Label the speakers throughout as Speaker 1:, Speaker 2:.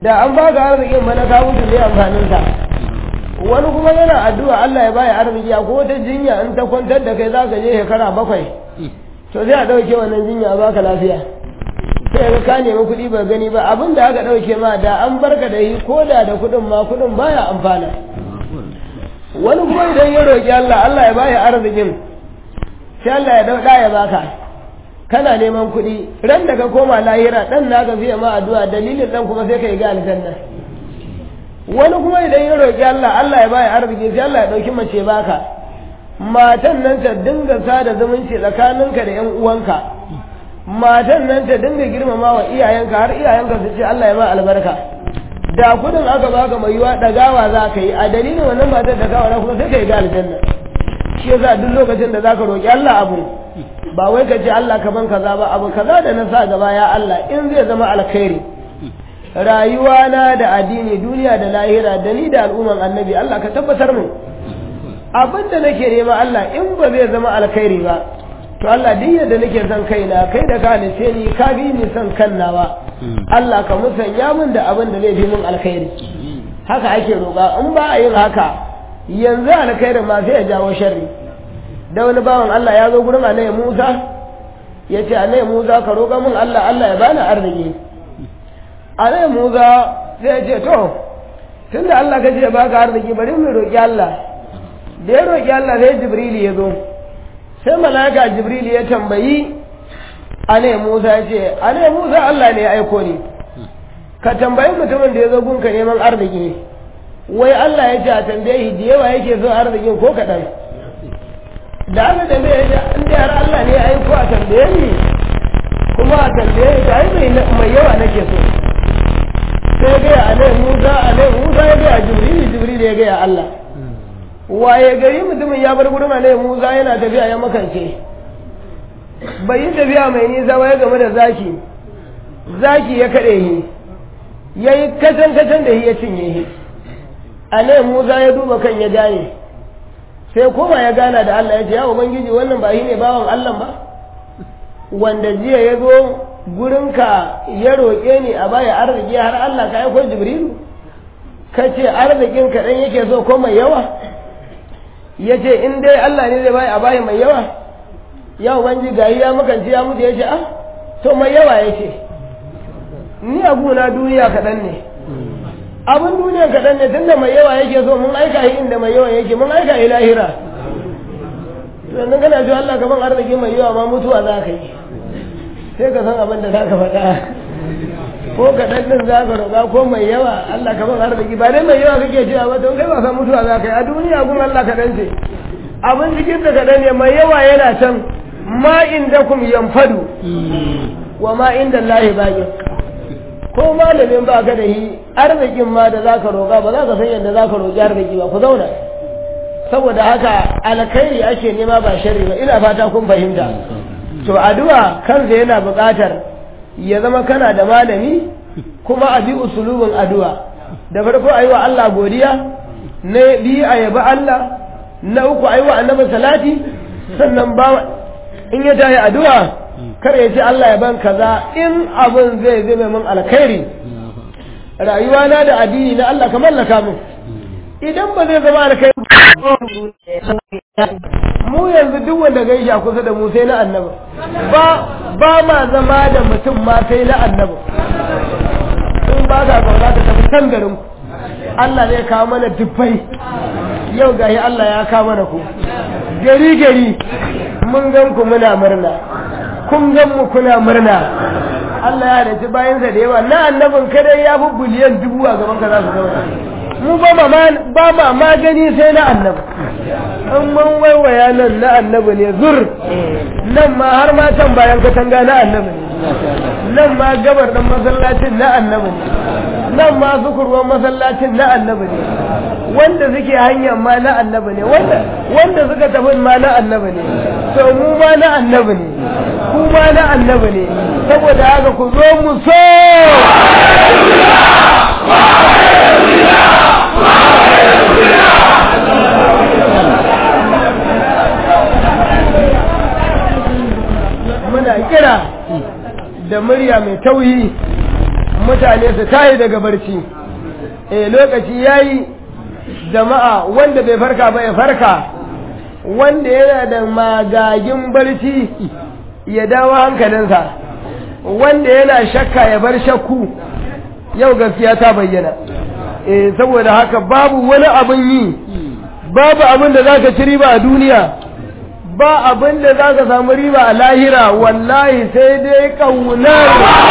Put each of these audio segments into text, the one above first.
Speaker 1: da an baka arzikin mana ka mutu ne amfanin sa wani kuma yana addu'a Allah ya baya arziki a ko wata jinya in ta kwantar da kai zaka je shekara bakwai to sai a dauke wannan jinya a baka lafiya sai ga ka nemi kuɗi ba gani ba abin da aka dauke ma da an barka da yi ko da da kuɗin ma kuɗin baya amfana wani kuma idan ya roƙi Allah Allah ya baya arzikin sai Allah ya dauɗa ya baka kana neman kuɗi ran da ka koma lahira ɗan naka fiye ma addu'a dalilin ɗan kuma sai ka yi ga aljanna wani kuma idan ya roƙi Allah Allah ya baya arziki sai Allah ya ɗauki mace baka matan nan ta dinga sada zumunci tsakaninka da ƴan uwanka matan nan ta dinga girmama wa iyayenka har iyayenka su ce Allah ya ba albarka da kudin aka baka mai yiwa ɗagawa za ka yi a dalilin wannan matar da kawo kuma sai ka yi ga aljanna shi yasa duk lokacin da zaka roƙi Allah abu ba wai ka ce Allah ka ban kaza ba abu kaza da na sa gaba ya Allah in zai zama alkhairi rayuwa na da addini duniya da lahira da ni da al'umman annabi Allah ka tabbatar mu abin da nake nema Allah in ba zai zama alkhairi ba to Allah duk yadda nake son kaina kai da ka halice ni ka bi ni son kan nawa Allah ka musanya min da abin da zai fi min alkhairi haka ake roƙa in ba a yin haka yanzu alkhairin ma sai ya jawo sharri da wani bawan Allah ya zo gurin annabi Musa ya ce annabi Musa ka roƙa min Allah Allah ya bani arziki annabi Musa sai ya ce to tunda Allah ka ce baka arziki bari mu roƙi Allah da ya roƙi Allah sai Jibril ya zo sai malaka Jibril ya tambayi annabi Musa ya ce annabi Musa Allah ne ya aiko ni ka tambayi mutumin da ya zo gunka neman arziki wai Allah ya ce a tambaye da yawa yake so arzikin ko kaɗan da aka tambaye shi in da har Allah ne ya aiko a tambaye ni kuma a tambaye ni ai mai mai yawa nake so sai ga alai Musa alai Musa ya ga Jibril Jibril ya ga Allah waye gari mutumin ya bar gurin alai Musa yana tafiya ya makance bai yi tafiya mai nisa ba ya game da zaki zaki ya kaɗe shi ya yi kacan kacan da shi ya cinye shi alai Musa ya duba kan ya gane sai koma ya gana da Allah ya ce ya ubangiji wannan ba shi ne bawan Allah ba wanda jiya ya zo gurinka ya roƙe ni a baya arziki har Allah ka aiko Jibrilu ka ce arzikin kaɗan yake so ko mai yawa ya ce in dai Allah ne zai baya a baya mai yawa ya ubangiji ga ya makanci ya mutu ya ce ah to mai yawa ya ce ni a guna duniya kaɗan ne abin duniya kaɗan ne tunda mai yawa yake so mun aika shi inda mai yawa yake mun aika shi lahira sannan kana cewa Allah kaman arziki mai yawa ma mutuwa za ka yi sai ka san abin da za ka faɗa ko kaɗan ɗin za ka roƙa ko mai yawa Allah kaman arziki ba dai mai yawa kake cewa ba don kai ba san mutuwa za ka yi a duniya gun Allah kaɗan ce abin cikin da kaɗan ne mai yawa yana can ma inda kum yanfadu wa ma inda Allah baƙin ko malamin ba ka da yi arzikin ma da za ka roƙa ba za ka san yadda za ka roƙi arziki ba ku zauna saboda haka alkhairi ake nema ba sharri ba ina fata kun fahimta to addu'a kansa yana buƙatar ya zama kana da malami kuma a bi usulubin addu'a da farko ayi wa Allah godiya na biyu a yabi Allah na uku ayi wa annabi salati sannan ba in ya tayi addu'a kar ya ce Allah ya ban kaza in abin zai zama min alkhairi rayuwa na da addini na Allah ka mallaka min idan ba zai zama alkhairi mu yanzu duk wanda gaishe a kusa da mu sai na annabi ba ba ma zama da mutum ma sai na annabi in ba ka zauna ka tafi can garin ku Allah zai kawo mana dubbai yau gahi Allah ya kawo mana ku gari gari mun gan ku muna murna kun gan mu kuna murna Allah ya halitta bayansa da yawa na annabin kadai ya fi biliyan dubu a gaban ka za su zauna mu ba ma ba ma magani sai na annabi in mun waiwaya nan na annabi ne zur nan ma har ma can bayan katanga na annabi ne nan ma gabar dan masallacin na annabi ne nan ma sukurwan masallacin na annabi ne wanda suke hanyar ma na annabi ne wanda wanda suka tafi ma na annabi ne to mu ma na annabi ne ku ma na annabi ne saboda haka ku zo mu so muna kira da murya mai tauyi mutane su tayi daga barci eh lokaci yayi jama'a wanda bai farka ba ya farka wanda yana da magagin barci ya dawo hankalinsa wanda yana shakka ya bar shakku yau gaskiya ta bayyana eh saboda haka babu wani abin yi babu abin da zaka ci riba a duniya ba abin da zaka samu riba a lahira wallahi sai dai kaunar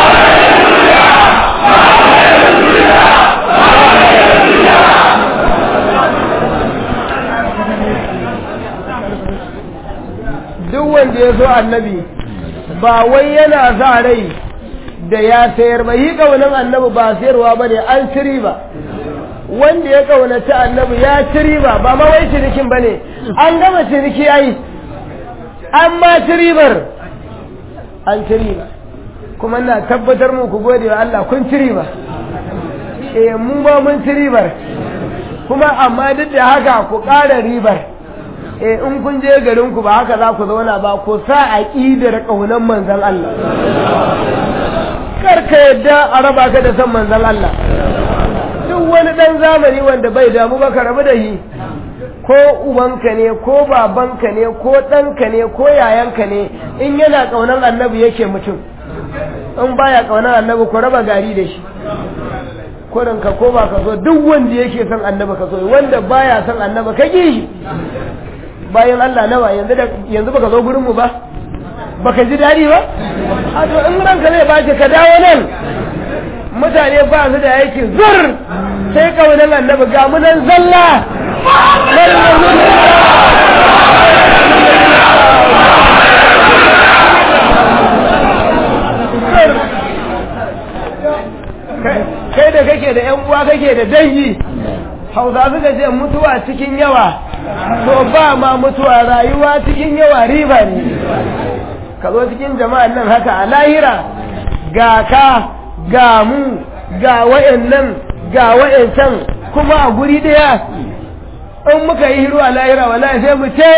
Speaker 1: duk wanda ya zo annabi ba wai yana sa rai da ya sayar ba yi kaunan annabi ba sayarwa ba ne an ci riba wanda ya kaunaci annabi ya ci riba ba ma wai cinikin ba ne an gama ciniki yayi an ma ci ribar an ci riba kuma na tabbatar mu ku gode wa Allah kun ci riba eh mu ba mun ci ribar kuma amma duk da haka ku ƙara ribar eh in kun je garin ku ba haka za ku zauna ba ku sa aqidar kaunan manzon Allah kar ka yadda a raba ka da san manzon Allah duk wani dan zamani wanda bai damu ba ka rabu da shi ko ubanka ne ko babanka ne ko ɗanka ne ko yayanka ne in yana ƙaunar annabi yake mutum in baya ƙaunar annabi ku raba gari da shi kurin ka ko ba ka so duk wanda yake son annabi ka so wanda baya son annabi ka ƙi shi bayan Allah nawa yanzu da yanzu baka zo gurin mu ba baka ji dadi ba a to in ranka zai bace ka dawo nan mutane ba su da yake zur sai kaunan annabi ga mu nan zalla kai da kake da yan uwa kake da dangi hausa suka ce mutuwa cikin yawa to ba ma mutuwa rayuwa cikin yawa riba ne ka zo cikin jama'an nan haka a lahira ga ka ga mu ga wa'annan ga wa'ancan kuma a guri daya in muka yi hiru a lahira wala sai mu ce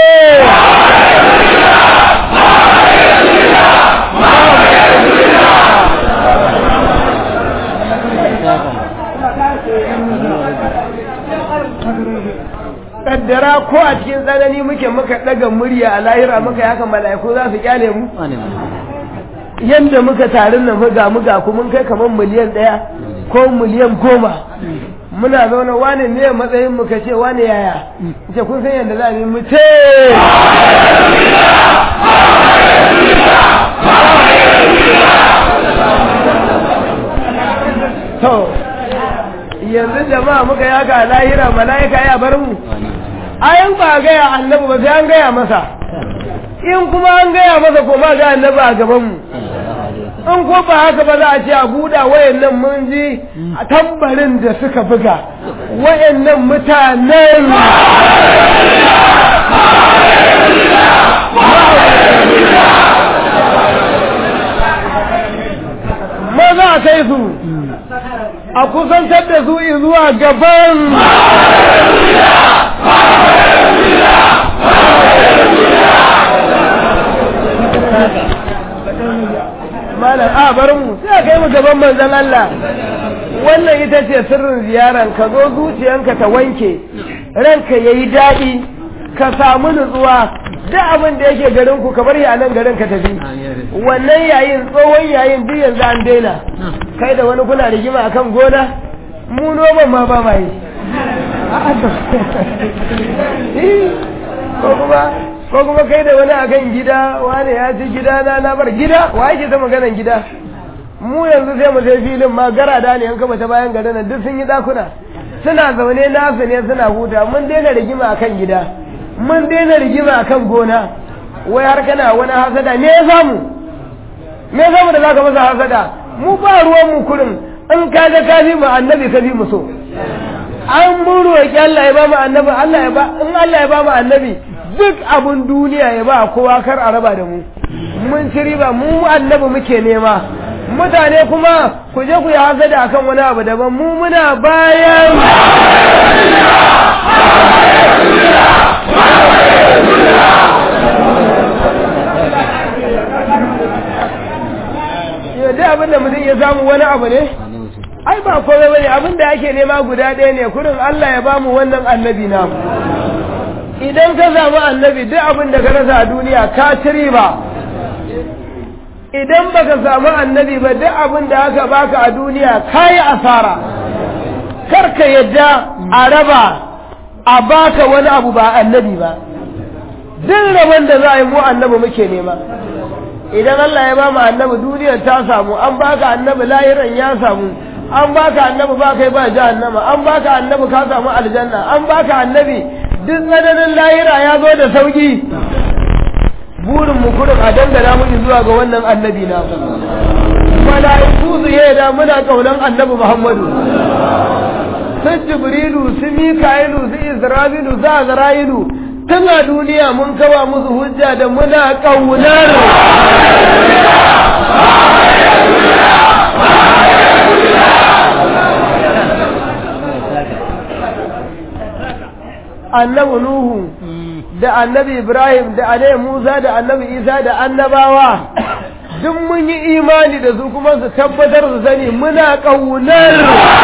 Speaker 1: kaddara ko a cikin tsanani muke muka daga murya a lahira muka yi haka mala'iku za su kyale mu yadda muka tarin nan ga muga ku mun kai kamar miliyan ɗaya ko miliyan goma muna zaune wane ne matsayin mu ka ce wane yaya ce kun san yadda za mu ce to yanzu jama'a muka yaka a lahira mala'ika ya bar mu ayan ba gaya annabi ba sai an gaya masa in kuma an gaya masa ko ma ga annabi a gaban mu in ko ba haka ba za a ce a buɗa wayannan mun ji a tambarin da suka buga wayannan mutanen maza a kai su a kusantar da su zuwa gaban malam a bar mu sai a kai mu gaban manzon Allah wannan ita ce sirrin ziyaran ka zo zuciyanka ta wanke ranka yayi daɗi ka samu nutsuwa duk abin da yake garin ku ka bar a nan garin ka tafi wannan yayin tsohon yayin duk yanzu an daina kai da wani kuna rigima akan gona mu noman ma ba mai ko kuma ko kuma kai da wani akan gida wani ya ci gida na na bar gida wa yake ta maganan gida mu yanzu sai mu sai filin ma gara da ne an kama ta bayan garin nan duk sun yi dakuna suna zaune nasu ne suna huta mun daina rigima akan gida mun daina rigima akan gona wai har kana wani hasada me ya samu me ya samu da zaka masa hasada mu ba ruwan mu kurin in ka ga ka bi mu annabi ka bi mu so an mun roƙi Allah ya ba mu annabi Allah ya ba in Allah ya ba mu annabi duk abun duniya ya ba kowa kar a raba da mu mun ci riba mu annabi muke nema mutane kuma ku je ku yi hasada akan wani abu daban mu muna bayan yadda abin da mutum ya samu wani abu ne ai ba komai bane abin da ake nema guda ɗaya ne kurin Allah ya bamu wannan annabi na idan ka samu annabi duk abin da ka rasa a duniya ka ci riba idan baka samu annabi ba duk abin da aka baka a duniya ka yi asara kar ka yadda a raba a baka wani abu ba annabi ba duk rabon da za a yi mu annabi muke nema idan Allah ya ba mu annabi duniyar ta samu an baka annabi lahiran ya samu an baka annabi ba kai ba jahannama an baka annabi ka samu aljanna an baka annabi duk tsananin lahira ya zo da sauki burin mu kurin a dangana miki zuwa ga wannan annabi na mala'iku su da muna kaunan annabi Muhammadu su jibrilu su mika'ilu su isra'ilu su azra'ilu tun a duniya mun kawa musu hujja da muna kaunar annabi Nuhu da annabi Ibrahim da annabi Musa da annabi Isa da annabawa duk mun yi imani da su kuma su tabbatar su sani muna ƙaunar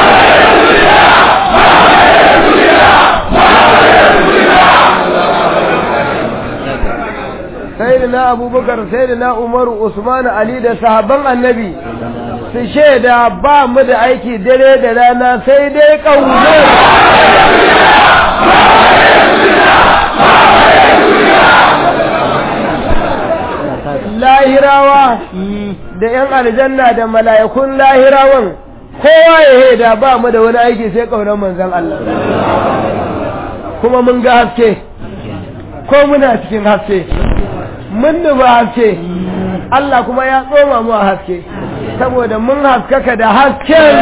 Speaker 1: sai da na abubakar sai da na umaru usman ali da sahabban annabi su shaida ba mu da aiki dare da rana sai dai ƙaunar lahirawa da ‘yan aljanna da mala'ikun lahirawan kowa ya haida ba mu da wani aiki sai ƙaunar manzan Allah kuma mun ga haske ko muna cikin haske mun nuba haske Allah kuma ya tsoma mu a haske saboda mun haskaka da hasken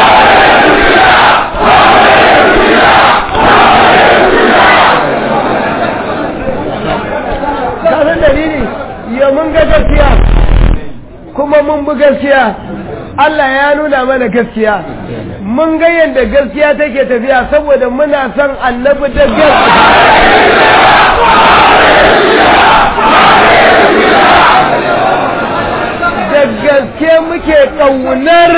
Speaker 1: kasan dalili ya mun ga gaskiya kuma mun bi gaskiya Allah ya nuna mana gaskiya mun ga yadda gaskiya take tafiya saboda muna son annabi da da gaske muke ƙaunar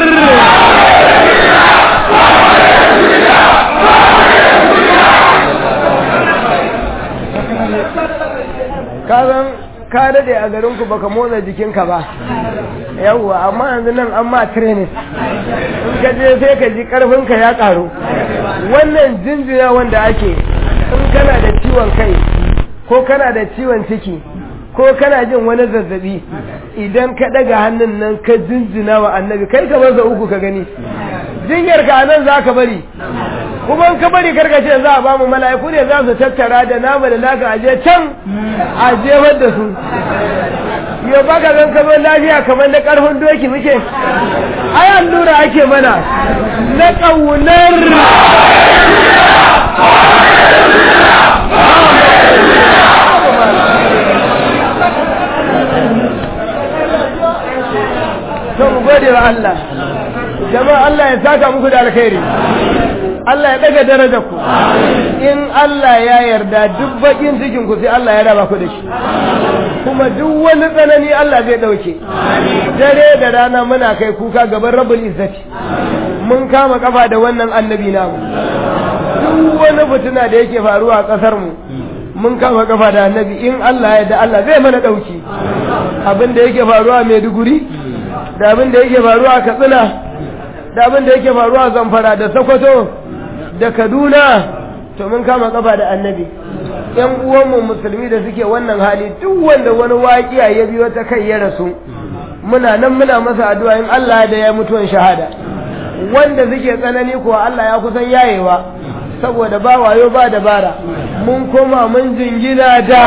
Speaker 1: kazan ka dade a garinku baka motsa jikinka ba yawwa amma yanzu nan an ma training in ka je sai ka ji karfinka ya karu wannan jinjina wanda ake in kana da ciwon kai ko kana da ciwon ciki ko kana jin wani zazzabi idan ka daga hannun nan ka jinjina wa annabi kai ka bar uku ka gani jinyar ka nan za ka bari kuma in ka bari karka ce za a ba mu mala'iku ne za su tattara da nama da naka aje can a jefar da su yo baka zan ka zo lafiya kamar na karfin doki muke ai allura ake mana na ƙaunar to mu gode wa Allah jama'a Allah ya saka muku da alkhairi Allah ya daga darajar ku in Allah ya yarda duk bakin cikin ku sai Allah ya raba ku da shi kuma duk wani tsanani Allah zai dauke dare da rana muna kai kuka gaban rabbul izzati mun kama kafa da wannan annabi namu duk wani fitina da yake faruwa a kasar mu mun kama kafa da annabi in Allah ya da Allah zai mana dauki abin da yake faruwa a Maiduguri da abin da yake faruwa a Katsina da abin da yake faruwa a Zamfara da Sokoto da Kaduna to mun kama kafa da annabi yan uwanmu musulmi da suke wannan hali duk wanda wani waƙiya ya biyo ta kai ya rasu muna nan muna masa addu'a in Allah da ya mutuwan shahada wanda suke tsanani kuwa Allah ya kusan yayewa saboda ba wayo ba dabara mun koma mun jingina da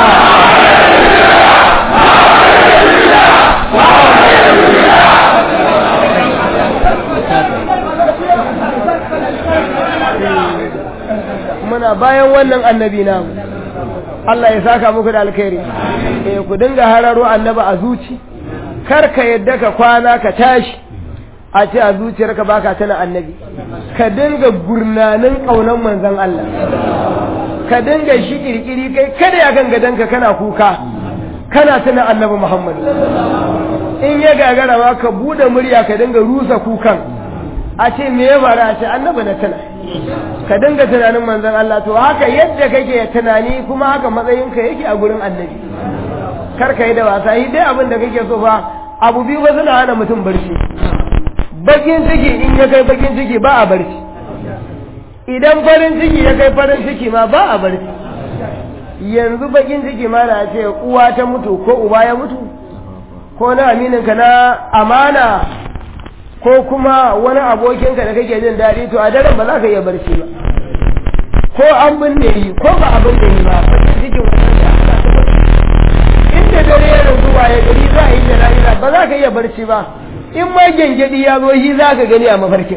Speaker 1: muna bayan wannan annabi namu Allah ya saka muku da alkhairi eh ku dinga hararo annabi a zuci kar ka yadda ka kwana ka tashi a ce a zuciyarka baka tana annabi ka dinga gurnanin kaunan manzon Allah ka dinga shi kirkiri kai kada ya kan gadanka kana kuka kana tana annabi Muhammad in ya gagara ma ka bude murya ka dinga rusa kukan a ce me ya faru a ce annabi na tana ka dinga tunanin manzon Allah to haka yadda kake tunani kuma haka matsayinka yake a gurin annabi kar ka yi da wasa yi dai abin da kake so fa abu biyu ba suna hana mutum barci bakin ciki in ya kai bakin ciki ba a barci idan farin ciki ya kai farin ciki ma ba a barci yanzu bakin ciki ma na ce uwa ta mutu ko uba ya mutu ko na amininka na amana ko kuma wani abokinka da kake jin daɗi to a daren ba za ka iya barci ba ko an binne yi ko ba a binne yi ba bakin cikin wannan da ana ta barci inda dare ya rasu ya gari za a yi jana'iza ba za ka iya barci ba in ma gyangyaɗi ya zo shi za ka gani a mafarkin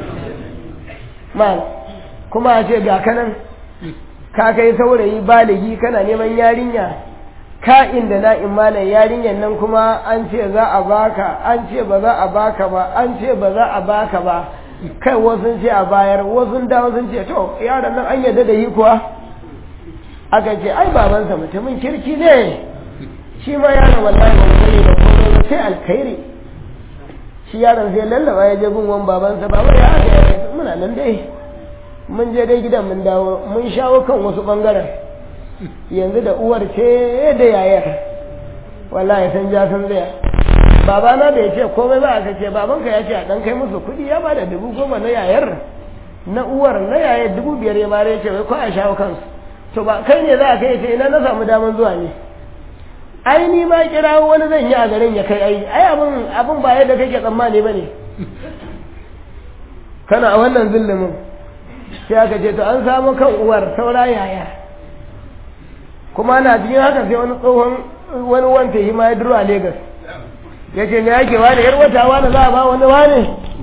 Speaker 1: mal kuma a ce ga kanan ka kai saurayi baligi kana neman yarinya ka inda na imanin yarinyar nan kuma an ce za a baka an ce ba za a baka ba an ce ba za a baka ba kai wasu ce a bayar wasu dawo sun ce to yaron nan an yarda da yi kuwa aka ce ai babansa mutumin kirki ne shi ma yaron wallahi ba mu da komai ba sai alkhairi shi yaron sai lallaba ya je gun wan babansa baba ya aka ya muna nan dai mun je dai gidan mun dawo mun shawo kan wasu bangaren yanzu da uwar ce da yayar wallahi san ja san zaya babana da ya ce komai ba aka ce babanka ya ce a dan kai musu kuɗi ya bada dubu goma na yayar na uwar na yayar dubu biyar ya bare ya ce wai ko a shawo kansu to ba kai ne za a kai ce ina na samu daman zuwa ne ai ni ma kira wani zan yi a garin ya kai ai ai abin abin ba yadda kake tsammani ba ne kana a wannan zillumin sai aka ce to an samu kan uwar saura yaya kuma na cikin haka sai wani tsohon wani wanta yi ma ya duro a Legas ya ce me yake wani yar wata wani za a ba wani wani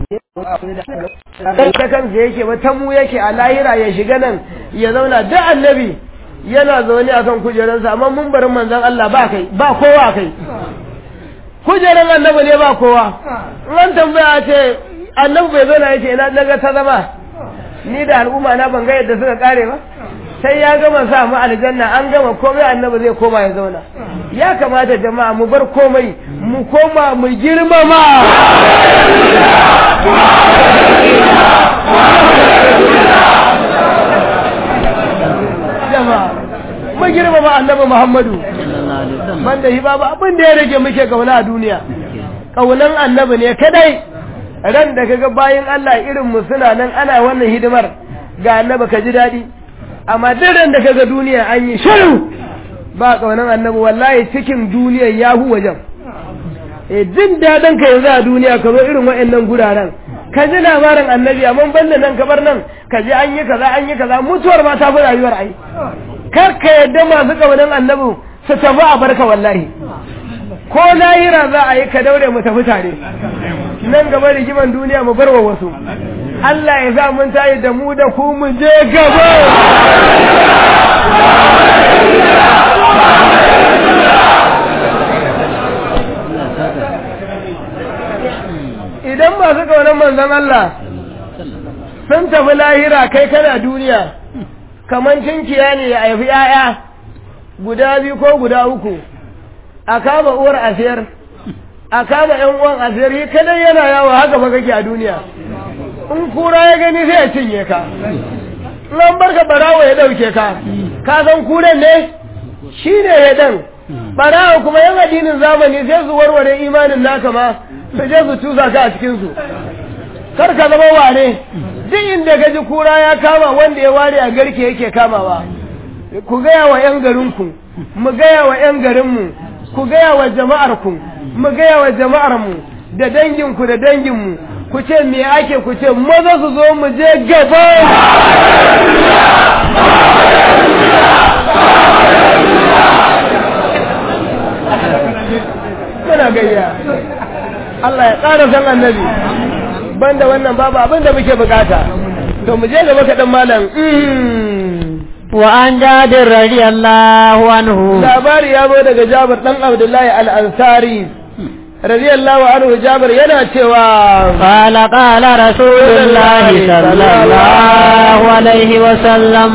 Speaker 1: ta kansa yake ba ta mu yake a lahira ya shiga nan ya zauna duk annabi yana zaune akan kujerarsa amma mun barin manzon Allah ba kai ba kowa kai kujerar annabi ne ba kowa ran tambaya ce annabi bai zauna yace ina daga ta zama ni da al'umma na ban ga yadda suka kare ba sai ya gama sa mu aljanna an gama komai annabi zai koma ya zauna ya kamata jama'a mu bar komai mu koma mu girmama jama'a mu girmama annabi Muhammadu banda shi babu abin da ya rage muke kauna a duniya kaunan annabi ne kadai ran da kaga bayin Allah irin mu suna nan ana wannan hidimar ga annabi ka ji daɗi amma duk ran da kaga duniya an yi shiru ba kaunan annabi wallahi cikin duniya ya hu wajen eh jin daɗin ka yanzu a duniya ka zo irin wa'annan guraren ka ji labarin annabi amma banda nan ka bar nan ka ji an yi kaza an yi kaza mutuwar ma ta fi rayuwar ai kar ka yadda masu kaunan annabi su tafi a barka wallahi ko lahira za a yi ka daure mu tafi tare nan gaba rigiman duniya mu barwa wasu Allah ya sa mun tayi da mu da ku mu je gaba idan masu kaunar manzon Allah sun tafi lahira kai kana duniya kamar cinkiya ne ya haifi ‘ya'ya guda biyu ko guda uku a kama uwar asiyar a kama ‘yan uwan asiyar yi kadai yana yawo haka ba kake a duniya in kura ya gani sai ya cinye ka in an barka barawo ya ɗauke ka ka san kuren ne shi ne ya ɗan barawo kuma yan addinin zamani sai su warware imanin naka ma su je su tusa ka a cikinsu kar ka zama ware duk inda ka ji kura ya kama wanda ya ware a garke yake kamawa ku gaya wa 'yan garinku mu gaya wa 'yan garinmu ku gaya wa jama'arku mu gaya wa jama'armu da danginku da danginmu ku ce me ake ku ce maza su zo mu je gaba muna gayya Allah ya ƙara san annabi banda wannan babu abin da muke bukata to mu je gaba kaɗan malam
Speaker 2: wa an jabir radiyallahu anhu
Speaker 1: labari ya zo daga jabir dan abdullahi al-ansari radiyallahu anhu jabir yana cewa
Speaker 2: qala qala rasulullahi sallallahu alaihi wa sallam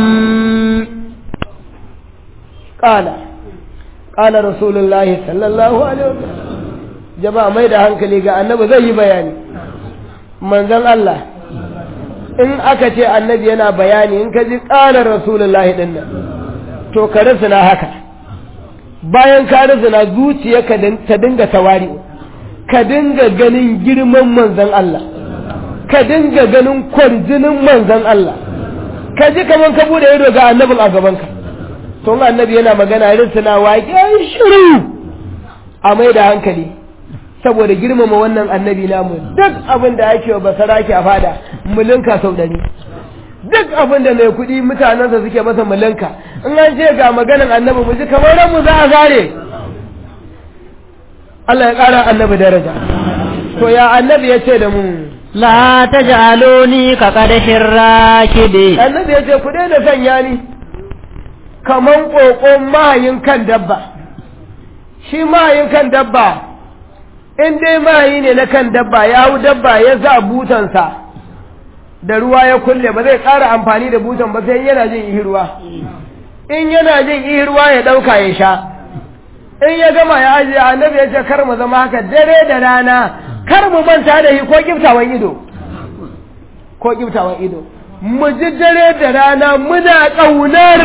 Speaker 1: qala qala rasulullahi sallallahu alaihi wa sallam jama'a mai da hankali ga annabi zai yi bayani manzon Allah in aka ce annabi yana bayani in ka ji ƙalar rasulullahi ɗin nan to ka na haka bayan ka na zuciyarka ta dinga tawari ka dinga ganin girman manzon Allah ka dinga ganin kwarjinin manzon Allah ka ji kaman ka bude ido ga annabin a gabanka to annabi yana magana risina waƙe shiru a mai da hankali saboda girmama wannan annabi namu duk abin da ake wa basara ke a fada mulinka sau ɗari duk abin da mai kuɗi mutanensa suke masa mulinka in an ce ga maganin annabi mu ji kamar mu za a zare Allah ya ƙara annabi daraja to ya annabi ya ce da mu
Speaker 2: la taj'aluni ka qadhir rakidi
Speaker 1: annabi ya ce ku daina sanya ni kaman ƙoƙon mahayin kan dabba shi mahayin kan dabba in dai mahayi ne na kan dabba ya hau dabba ya sa butansa da ruwa ya kulle ba zai ƙara amfani da butan ba sai yana jin ihirwa in yana jin ihirwa ya ɗauka ya sha in ya gama ya ajiye annabi ya ce kar mu zama haka dare da rana kar mu manta da shi ko kiftawan ido ko kiftawan ido mu ji dare da rana muna ƙaunar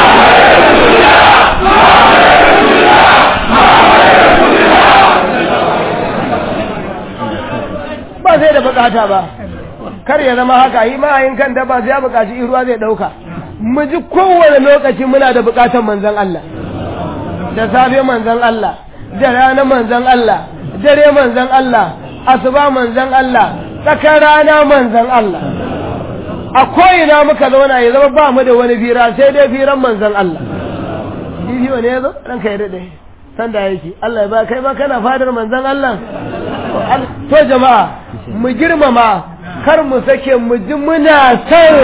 Speaker 1: ba sai da bukata ba kar ya zama haka yi ma'ayin kan da ba sai ya bukaci ruwa zai dauka mu ji kowane lokaci muna da bukatar manzon Allah da safe manzon Allah da rana manzon Allah dare manzon Allah asuba manzon Allah tsakar rana manzon Allah a ko'ina muka zauna ya zama ba mu da wani fira sai dai firan manzon Allah bidiyo ne ya zo ranka ya daɗe sanda yake Allah ya ba kai ma kana fadar manzon Allah to jama'a mu girmama kar mu sake mu ji muna son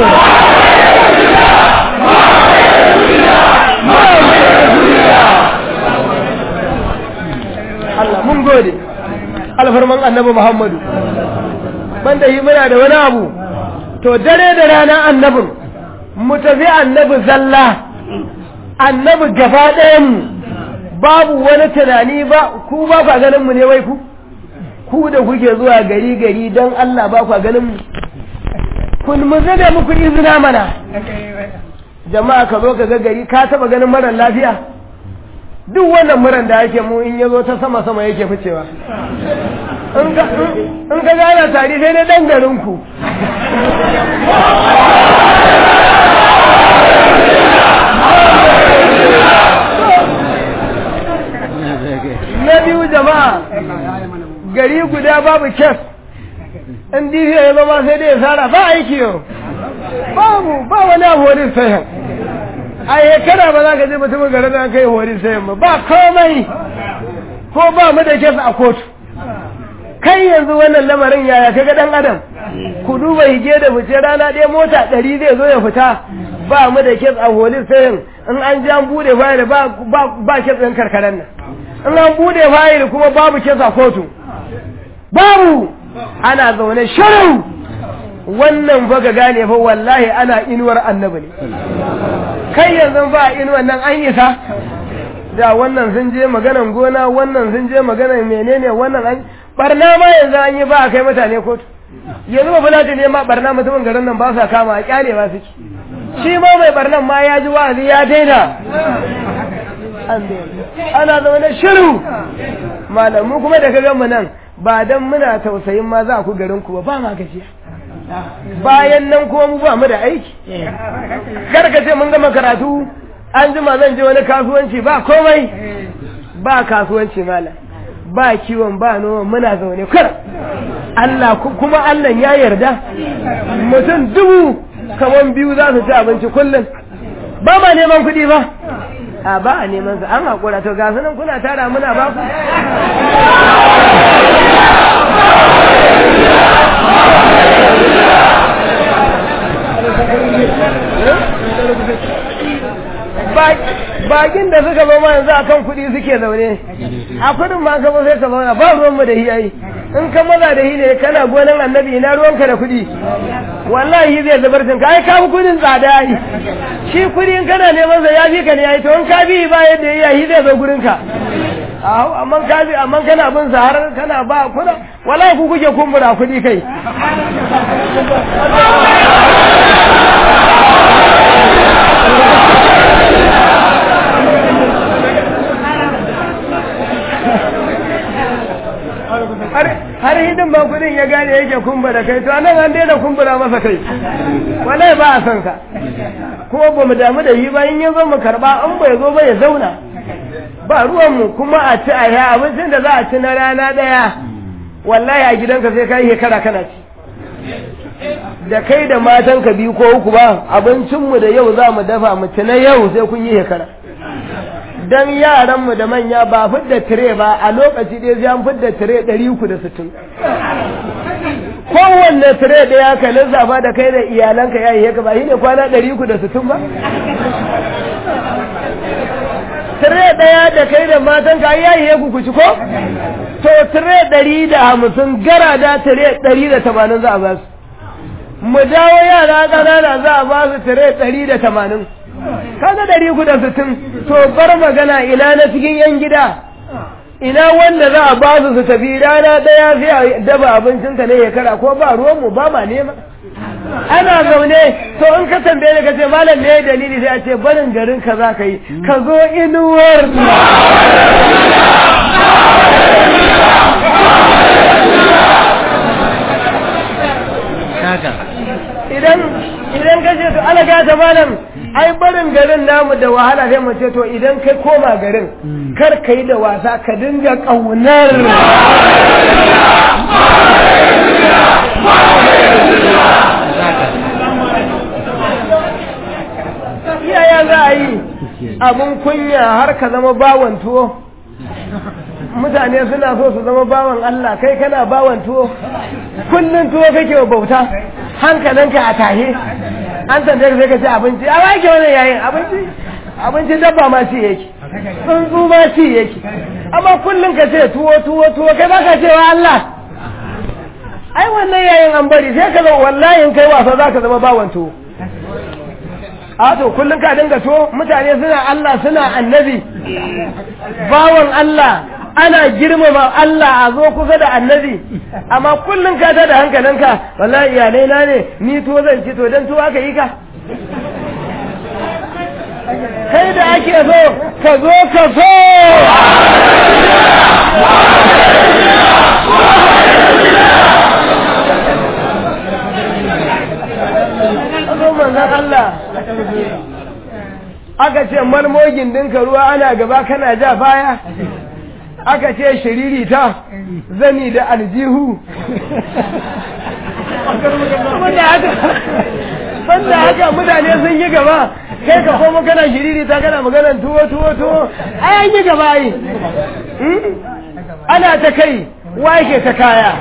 Speaker 1: Allah mun gode alfarman annabi Muhammadu banda yi muna da wani abu to dare da rana annabin mu tafi annabi zalla annabi gaba ɗayan mu babu wani tunani ba ku ba kwa ganin mu ne wai ku ku da kuke zuwa gari gari don Allah ba kwa ganin mu kun mu zaga muku izina mana jama'a ka zo ka ga gari ka taba ganin marar lafiya duk wannan muran da ake mu in yazo ta sama sama yake ficewa in ka gana tari sai na dan garin ku na biyu jama'a gari guda babu kes in difiya ya zama sai dai ya sara ba aiki yau babu ba wani abu wani sayan a shekara ba za ka je mutumin garin da kai hori sayan ba ba komai ko ba mu da kes a kotu kai yanzu wannan lamarin yaya kaga dan adam ku duba hige da fice rana ɗaya mota ɗari zai zo ya fita ba mu da kes a holi sayan in an ji an bude fayil ba ba kes ɗin karkaran nan in an bude fayil kuma babu kes a kotu babu ana zaune shirin wannan fa ga gane fa wallahi ana inuwar annabi ne kai yanzu ba inuwar nan an isa da wannan sun je maganan gona wannan sun je maganan menene wannan an barna ma yanzu an yi ba a kai mutane kotu yanzu ba fulata ne ma barna mutumin garin nan ba sa kama a kyale ba suke shi ma mai barnan ma ya ji wa'azi ya daina ana zaune shiru malamu kuma da ka mu nan ba dan muna tausayin ma za ku garin ku ba ba ma gajiya bayan nan kuma mu ba mu da aiki kar ka ce mun gama karatu an jima zan je wani kasuwanci ba komai ba kasuwanci malam ba kiwon ba noma muna zaune kar Allah kuma Allah ya yarda mutum dubu kaman biyu za su ci abinci kullum ba ma neman kuɗi ba a ba a neman su an haƙura to ga sunan kuna tara muna ba ku bakin da suka zama yanzu akan kuɗi suke zaune a kudin ma ka sai ka zauna ba ruwan mu da hiyayi in ka maza da hi ne kana gonan annabi ina ruwanka da kuɗi wallahi zai zubar ka ai ka kudin tsada yi shi kuɗi in kana neman sa ya fi ka ne yayi to in ka bi ba yadda ya yi zai zo gurin ka aho amma ka ji amma kana bin sa har kana ba kuna wallahi ku kuke kumbura kuɗi kai har hidin ba kudin ya gane yake kumbura kai to anan an daina kumbura masa kai wallahi ba a son sa kuma ba mu damu da yi ba in ya zo mu karba an bai zo ba ya zauna ba ruwan mu kuma a ci a ya abincin da za a ci na rana daya wallahi a gidanka sai ka yi shekara kana ci da kai da matanka biyu ko uku ba abincinmu da yau za mu dafa mu ci na yau sai kun yi shekara dan yaranmu da manya ba fidda tire ba a lokaci ɗaya sai an fidda tire ɗari uku da sittin kowanne tire ɗaya ka lissafa da kai da iyalanka ya yi haka ba shi ne kwana ɗari uku da sittin ba tire ɗaya da kai da matanka ya yi ku ci ko to tire ɗari da hamsin gara da tire ɗari da tamanin za a ba su mu dawo yara ƙanana za a ba su tire ɗari da tamanin kaga ɗari uku da sittin to bar magana ina na cikin yan gida ina wanda za a ba su su tafi rana ɗaya sai a daba abincinka ne ya kara ko ba ruwanmu ba ma nema ana zaune to in ka tambaye ni ka ce malam ne dalili sai a ce barin garin ka za ka yi ka zo inuwar idan idan ka ce to ala ta malam ai barin garin namu da wahala sai mu ce to idan kai koma garin kar ka yi da wasa ka dinga ƙaunar iyaya za a yi abin kunya har ka zama bawan tuwo mutane suna so su zama bawan Allah kai kana bawan tuwo kullum tuwo kake wa bauta hankalinka a tahe an tambaye sai ka ce abinci a wake wannan yayin abinci abinci dabba ma ci yake tsuntsu ma ci yake amma kullum ka ce tuwo tuwo tuwo kai baka cewa Allah ai wannan yayin an bari sai ka zo wallahi kai wasa zaka zama bawan tuwo a to kullum ka dinga to mutane suna Allah suna annabi bawan Allah ana girmama Allah a zo kusa da annabi amma kullum ka ta da hankalinka wallahi iyalai na ne ni to zan ci to dan to aka yi ka kai da ake so ka zo ka so manzan Allah aka ce marmogin dinka ruwa ana gaba kana ja baya aka ce shiriri ta zani da aljihu banda haka mutane sun yi gaba kai ka koma kana shiriri ta kana maganan tuwo tuwo tuwo ai an yi gaba yi ana ta kai wa yake ta kaya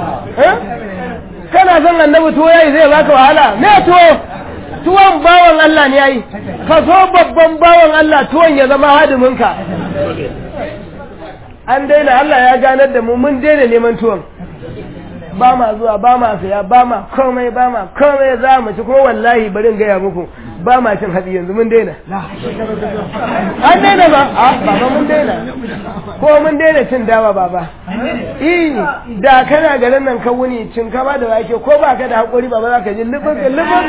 Speaker 1: kana son annabi tuwo yayi zai baka wahala me tuwo tuwon bawan Allah ne yayi ka so babban bawan Allah tuwon ya zama hadiminka an daina Allah ya ganar da mu mun daina neman tuwon ba ma zuwa ba ma saya ba ma komai ba ma komai za mu ci kuma wallahi bari gaya muku ba ma cin hatsi yanzu mun daina an daina ba a baba mun daina ko mun daina cin dawa baba eh da kana garin nan ka wuni cin kama da wake ko ba ka da hakuri baba za ka ji lubin lubin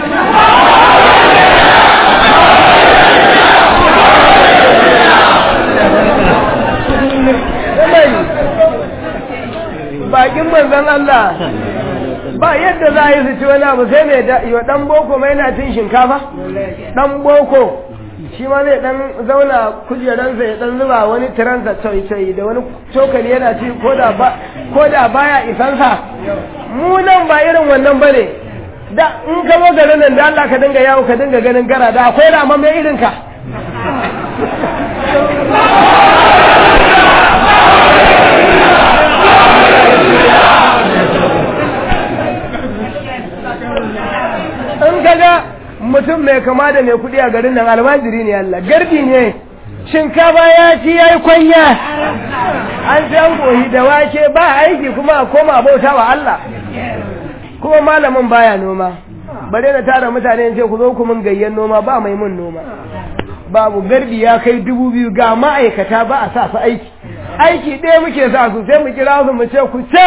Speaker 1: bakin manzon Allah ba yadda za a yi su ci wani abu sai mai yi wa ɗan boko mai na cin shinkafa ɗan boko shi ma zai ɗan zauna kujeransa ya ɗan zuba wani tiransa coyi da wani cokali yana ci ko da baya isansa mu nan ba irin wannan ba ne da in ka zo garin nan da Allah ka dinga yawo ka dinga ganin gara da akwai rama mai irin ka in kaga mutum mai kama da mai kudi a garin nan almajiri ne Allah garbi ne shinkafa ya ci ya yi kwanya an ci an kohi da wake ba aiki kuma a koma bauta wa Allah kuma malamin baya noma bare na tara mutane ce ku zo ku mun gayyan noma ba mai mun noma babu garbi ya kai dubu biyu ga ma'aikata ba a sa su aiki aiki ɗaya muke sa su sai mu kira su mu ce ku ce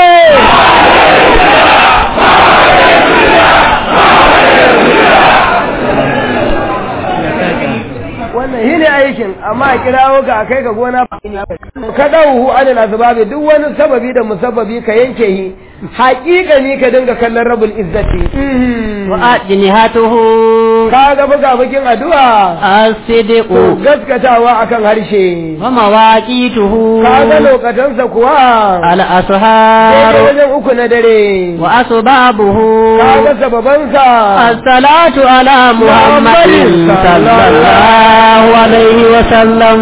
Speaker 1: wannan shi ne aikin amma a kirawo ka a kai ka gona ka ɗauhu anil asbabi duk wani sababi da musabbabi ka yanke shi haƙiƙani ka dinga kallon rabul izzati
Speaker 2: وأجنهته
Speaker 1: ka ga buga bukin addu'a
Speaker 2: الصدق
Speaker 1: to gaskatawa akan harshe
Speaker 2: ومواقيته
Speaker 1: ka ga lokatansa kuwa daidai
Speaker 2: الأسهار
Speaker 1: wajen uku na dare
Speaker 2: وأسبابه
Speaker 1: ka ga sababansa
Speaker 2: الصلاة على محمد صلى الله عليه وسلم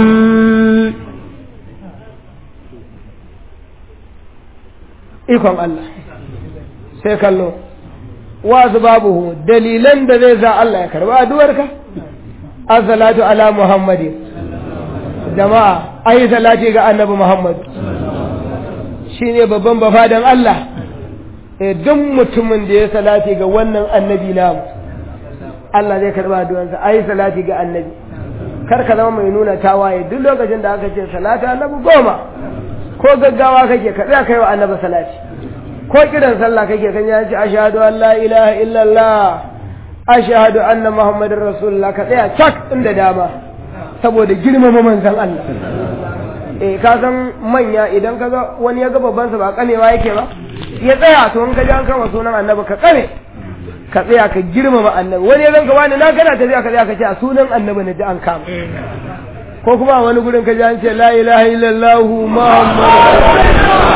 Speaker 1: ikon Allah sai kallo wasu babu dalilan da zai sa Allah ya karba addu'arka as-salatu ala muhammadin jama'a ayi salati ga annabi muhammad shine babban bafadan Allah eh duk mutumin da ya salati ga wannan annabi namu Allah zai karba addu'arsa ayi salati ga annabi kar ka zama mai nuna tawaye duk lokacin da aka ce salatu annabi goma ko gaggawa kake ka tsaya kai wa annabi salati ko kiran sallah kake kan ya ce ashhadu an la ilaha illallah ashhadu anna muhammadar rasulullah ka tsaya cak inda dama saboda girmama manzon Allah eh ka san manya idan ka ga wani ya ga babban sa ba kanewa yake ba ya tsaya to in ka ji an kama sunan annabi ka kame ka tsaya ka girmama annabi wani ya zanka wani na kana tafiya ka tsaya ka ce a sunan annabi ne da an kama ko kuma a wani gurin ka ji an ce la ilaha illallah muhammadu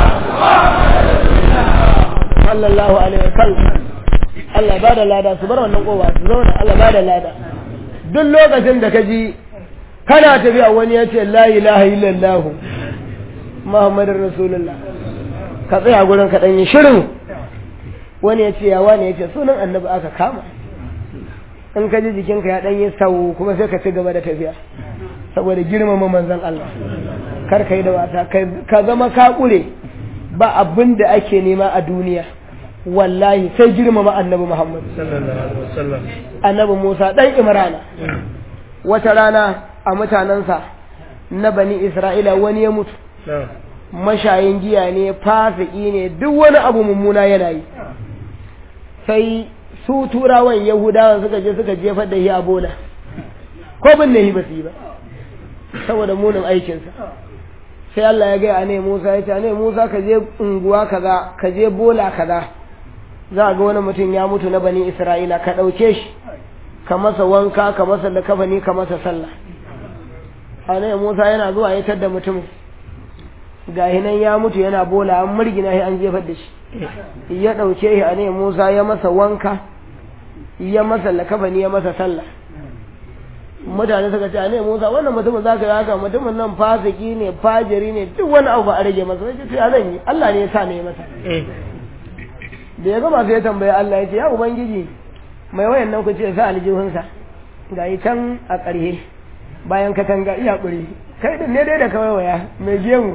Speaker 1: sallallahu alaihi wa sallam Allah ba da lada su bar wannan kowa su zauna Allah ba da lada duk lokacin da ka ji kana tafiya wani ya ce la ilaha illallah muhammadin rasulullah ka tsaya gurin ka ɗanyi shirin wani ya ce ya wani ya ce sunan annabi aka kama in ka ji jikinka ya ɗanyi sau kuma sai ka ci gaba da tafiya saboda girmama manzon Allah kar ka yi da wasa ka zama ka ƙure ba abin da ake nema a duniya wallahi sai girmama annabi Muhammad annabi Musa ɗan Imrana wata rana a mutanensa na bani Isra'ila wani ya mutu mashayin giya ne fasiki ne duk wani abu mummuna yana yi sai su turawan yahudawan suka je suka jefar da shi a bola ko bin ne ba su yi ba saboda munin aikinsa sai Allah ya gaya ne Musa ya ce ne Musa ka je unguwa kaza ka je bola kaza za a ga wani mutum ya mutu na bani Isra'ila ka ɗauke shi ka masa wanka ka masa da kafani ka masa sallah a ne Musa yana zuwa ya tadda mutum ga nan ya mutu yana bola an murgina shi an jefar da shi ya ɗauke shi a ne Musa ya masa wanka ya masa lakabani ya masa sallah mutane suka ce ne Musa wannan mutumin zaka yi haka mutumin nan fasiki ne fajiri ne duk wani abu ba a rage masa sai ce zan yi Allah ne ya sa ne masa da ya gama sai ya tambaye Allah ya ce ya ubangiji mai wayan nan ku ce sa aljihunsa ga yi can a ƙarhe bayan katanga iya ƙuri kai din ne dai da kawai waya mai gemu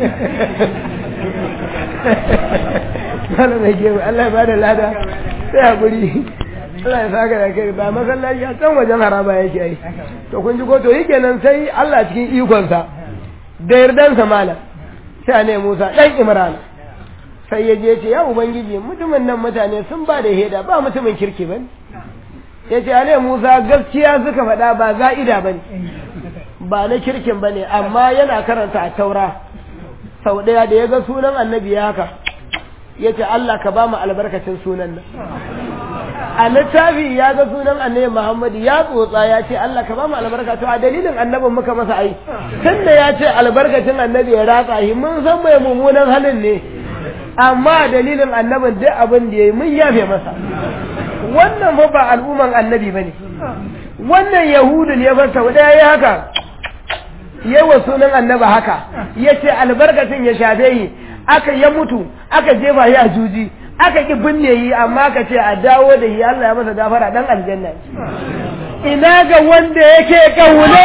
Speaker 1: Allah mai gemu Allah ya bada lada sai a ƙuri Allah ya saka da kai ba masallaci a can wajen haraba yake ai to kun ji ko to yake nan sai Allah cikin ikonsa da yardansa mala sai a ne Musa dan Imran sai ya je ce ya ubangiji mutumin nan mutane sun ba da heda ba mutumin kirki bane ya ce ale Musa gaskiya suka faɗa ba za'ida bane ba na kirkin bane amma yana karanta a taura sau ɗaya da ya ga sunan annabi ya haka ya ce Allah ka ba mu albarkacin sunan nan a littafi ya ga sunan annabi Muhammad ya tsotsa ya ce Allah ka ba mu albarka to a dalilin annabin muka masa ai tunda ya ce albarkacin annabi ya ratsa shi mun san mai mummunan halin ne amma dalilin annabin duk abin da yayi mun yafe masa wannan fa ba al'umman annabi bane wannan yahudu ne fa sau daya yayi haka yawa sunan annabi haka yace albarkacin ya shafe yi aka ya mutu aka jefa shi a juji aka ki binne yi amma aka ce a dawo da yi Allah ya masa gafara dan aljanna ina ga wanda yake kauna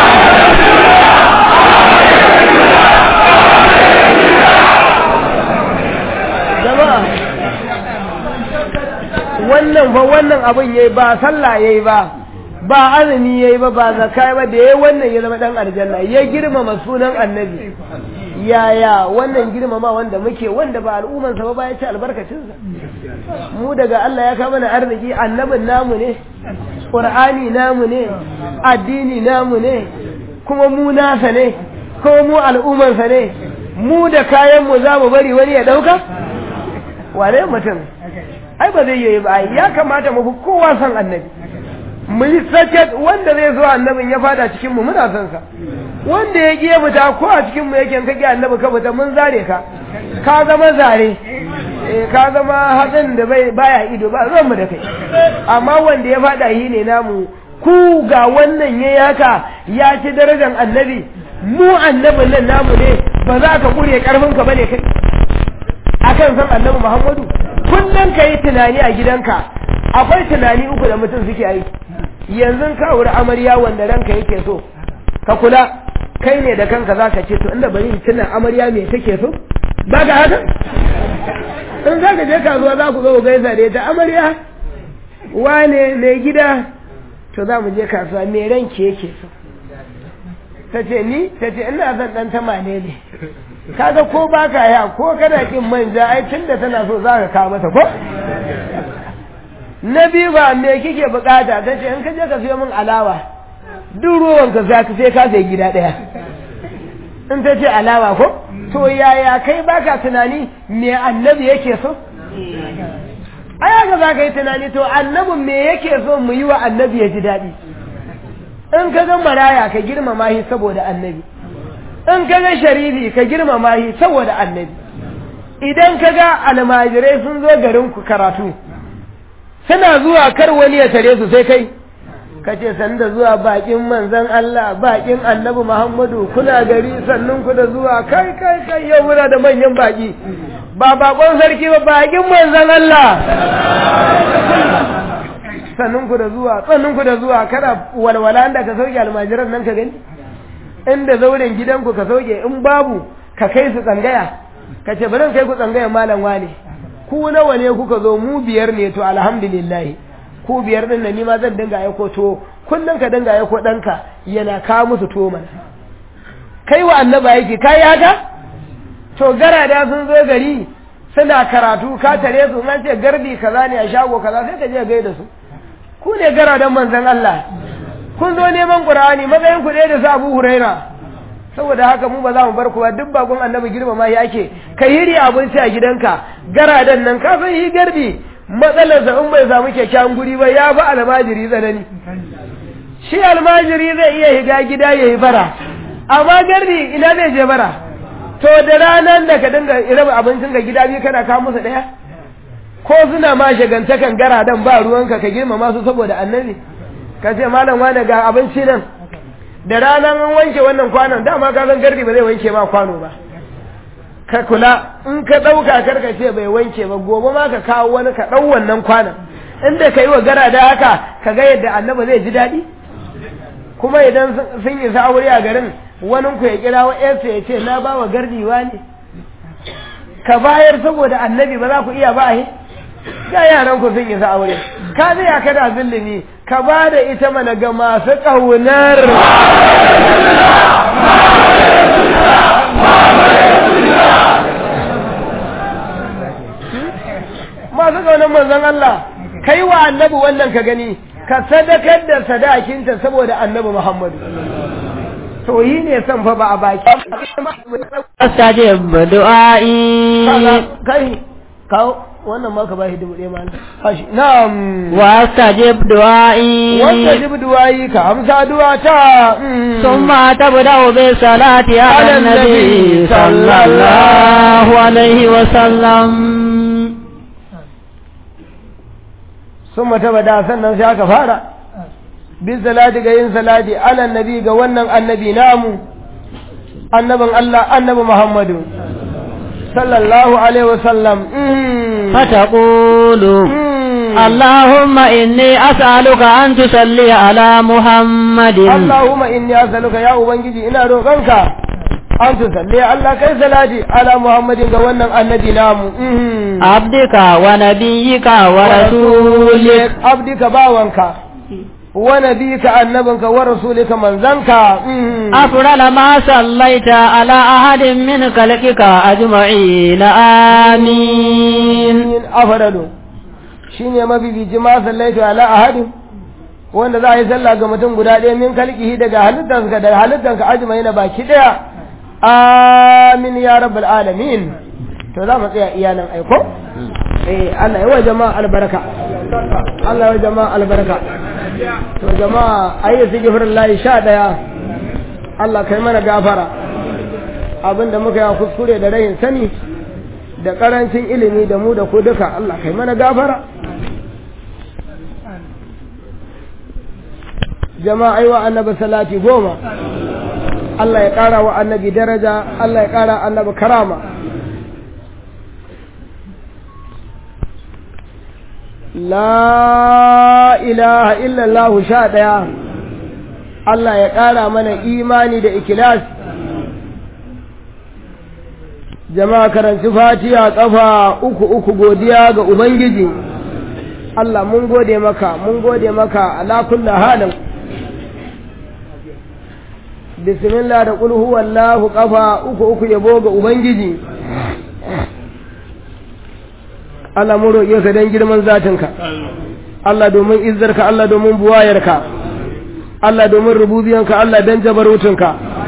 Speaker 1: jama'a wannan fa wannan abin yayi ba sallah yayi ba ba azumi yayi ba ba zakka ba da yayi wannan ya zama dan aljanna ya girmama sunan annabi yaya wannan girmama wanda muke wanda ba al'umman sa ba ya ci albarkacin sa mu daga Allah ya kama mana arziki annabin namu ne qur'ani namu ne addini namu ne kuma mu nasa ne ko mu al'umman sa ne mu da kayan mu za mu bari wani ya dauka wane mutum ai ba zai yi ba ya kamata mu fi kowa san annabi mu yi saket wanda zai zo annabin ya fada cikin mu muna son sa wanda ya giye fita ko a cikin mu yake kage annabi ka fita mun zare ka ka zama zare eh ka zama hatsin da bai baya ido ba ruwan mu da kai amma wanda ya fada yi ne namu ku ga wannan yayi haka ya ci darajar annabi mu annabin nan namu ne ba za ka kure karfin ka bane kai akan san annabi Muhammadu kullum ka yi tunani a gidanka akwai tunani uku da mutum suke yi yanzu ka wuri amarya wanda ranka yake so ka kula kai ne da kanka za ka ce to inda bari tunan amarya me take so ba ka haka in za ka je kasuwa za ku zo gaisa da ita amarya wane mai gida to za mu je kasuwa me ranki yake so ta ce ni ta ce ina son dan tamane ne kaga ko ba ka ya ko kana kin manja ai tunda tana so za ka kawo mata ko na biyu ba me kike bukata ta ce in ka je ka siyo min alawa duk ruwan ka za ka sai ka sai gida daya in ta ce alawa ko to yaya kai baka tunani me annabi yake so ai haka za ka yi tunani to annabin me yake so mu yi wa annabi ya ji daɗi in ka ga maraya ka girmama shi saboda annabi in ka ga sharifi ka girmama shi saboda annabi idan ka ga almajirai sun zo garin ku karatu suna zuwa kar wani ya tare su sai kai ka ce san da zuwa bakin manzon Allah bakin annabi Muhammadu kuna gari sannun ku da zuwa kai kai kai yau muna da manyan baki ba bakon sarki ba bakin manzon Allah sannun ku da zuwa sannun ku da zuwa kada walwala da ka sauke almajiran nan ka gani inda zauren gidanku ka sauke in babu ka kai su tsangaya ka ce bari kai ku tsangaya malam wane ku nawa ne kuka zo mu biyar ne to alhamdulillah ku biyar din nan ni ma zan dinga aiko to kullun ka dinga aiko danka yana ka musu to mana kai wa annaba yake kai haka to garada sun zo gari suna karatu ka tare su an ce garbi kaza ne a shago kaza sai ka je gaida su ku ne garadan manzon Allah kun zo neman Qur'ani matsayin ku ɗaya da su Abu Huraira saboda haka mu ba za mu bar ku ba duk bakon annabi girmama ya ake ka hiri abinci a gidanka garadan nan ka san yi garbi matsalarsa in bai samu kyakkyawan guri ba ya ba almajiri tsanani shi almajiri zai iya higa gida ya yi bara amma garbi ina zai je bara to da ranar da ka dinga raba abincin ga gida biyu kana kawo musu ɗaya ko suna ma shagantakan garadan ba ruwanka ka girmama su saboda annabi ka ce malam wane ga abinci nan da ranar an wanke wannan kwanon dama ka san gardi ba zai wanke ma kwano ba ka kula in ka ɗauka karka ce bai wanke ba gobe ma ka kawo wani ka ɗau wannan kwanon inda ka yi wa gara da haka ka ga yadda annaba zai ji daɗi kuma idan sun yi aure a garin wani ku ya kira wa yarsa ya ce na ba wa gardi ne ka bayar saboda annabi ba za ku iya ba a ga yaran ku sun isa aure ka zai ka da zillimi ka ba da ita mana ga masu ƙaunar masu ƙaunar manzon Allah ka yi wa annabi wannan ka gani ka sadakar da sadakinta saboda annabi Muhammadu to yi ne son fa ba a baki
Speaker 2: astajib du'a'i
Speaker 1: kai kawo wannan ma ka bashi dubu ɗaya ma hashi na'am
Speaker 2: wa astajib du'a'i
Speaker 1: wanda jibi duwayi ka amsa duwa ta
Speaker 2: ثم تبدأ بالصلاة على النبي صلى الله عليه وسلم
Speaker 1: sun mata bada sannan sai aka fara bin salati ga yin salati ala nabi ga wannan annabi namu annabin Allah annabi Muhammadu sallallahu alaihi wasallam
Speaker 2: فتقول اللهم إني أسألك أن تصلي على محمد
Speaker 1: Allahumma inni as'aluka ya ubangiji ina roƙonka an tusalli Allah kai salati ala Muhammadin ga wannan annabi namu
Speaker 2: عبدك ونبيك ورسولك
Speaker 1: abdika bawanka wa nabika annabinka wa rasulika manzanka
Speaker 2: أفضل ما صليت على أحد من خلقك أجمعين آمين
Speaker 1: afadalu shine mabibici ma sallaitu ala ahadin wanda za a yi sallah ga mutum guda ɗaya min kalkihi daga halittarsa daga halittarka ajmai na baki ɗaya amin ya rabbal alamin to za mu tsaya iya nan aiko eh Allah ya wa jama'a albarka Allah ya wa jama'a albarka to jama'a ayi sigifirin layi sha ɗaya Allah kai mana gafara abinda muka yi kuskure da rayin sani da karancin ilimi da mu da ku duka Allah kai mana gafara jama'a aiwa annabi salati goma Allah ya ƙara wa annabi daraja Allah ya ƙara annabi karama la ilaha illallah sha ɗaya Allah ya ƙara mana imani da ikilas jama'a karanci fatiha ƙafa uku uku godiya ga ubangiji Allah mun gode maka mun gode maka ala kulli halin bismillah da qul huwallahu ƙafa uku uku yabo ga ubangiji Allah mu roƙe ka dan girman zatinka Allah domin izzarka Allah domin buwayarka Allah domin rububiyanka Allah dan jabarutunka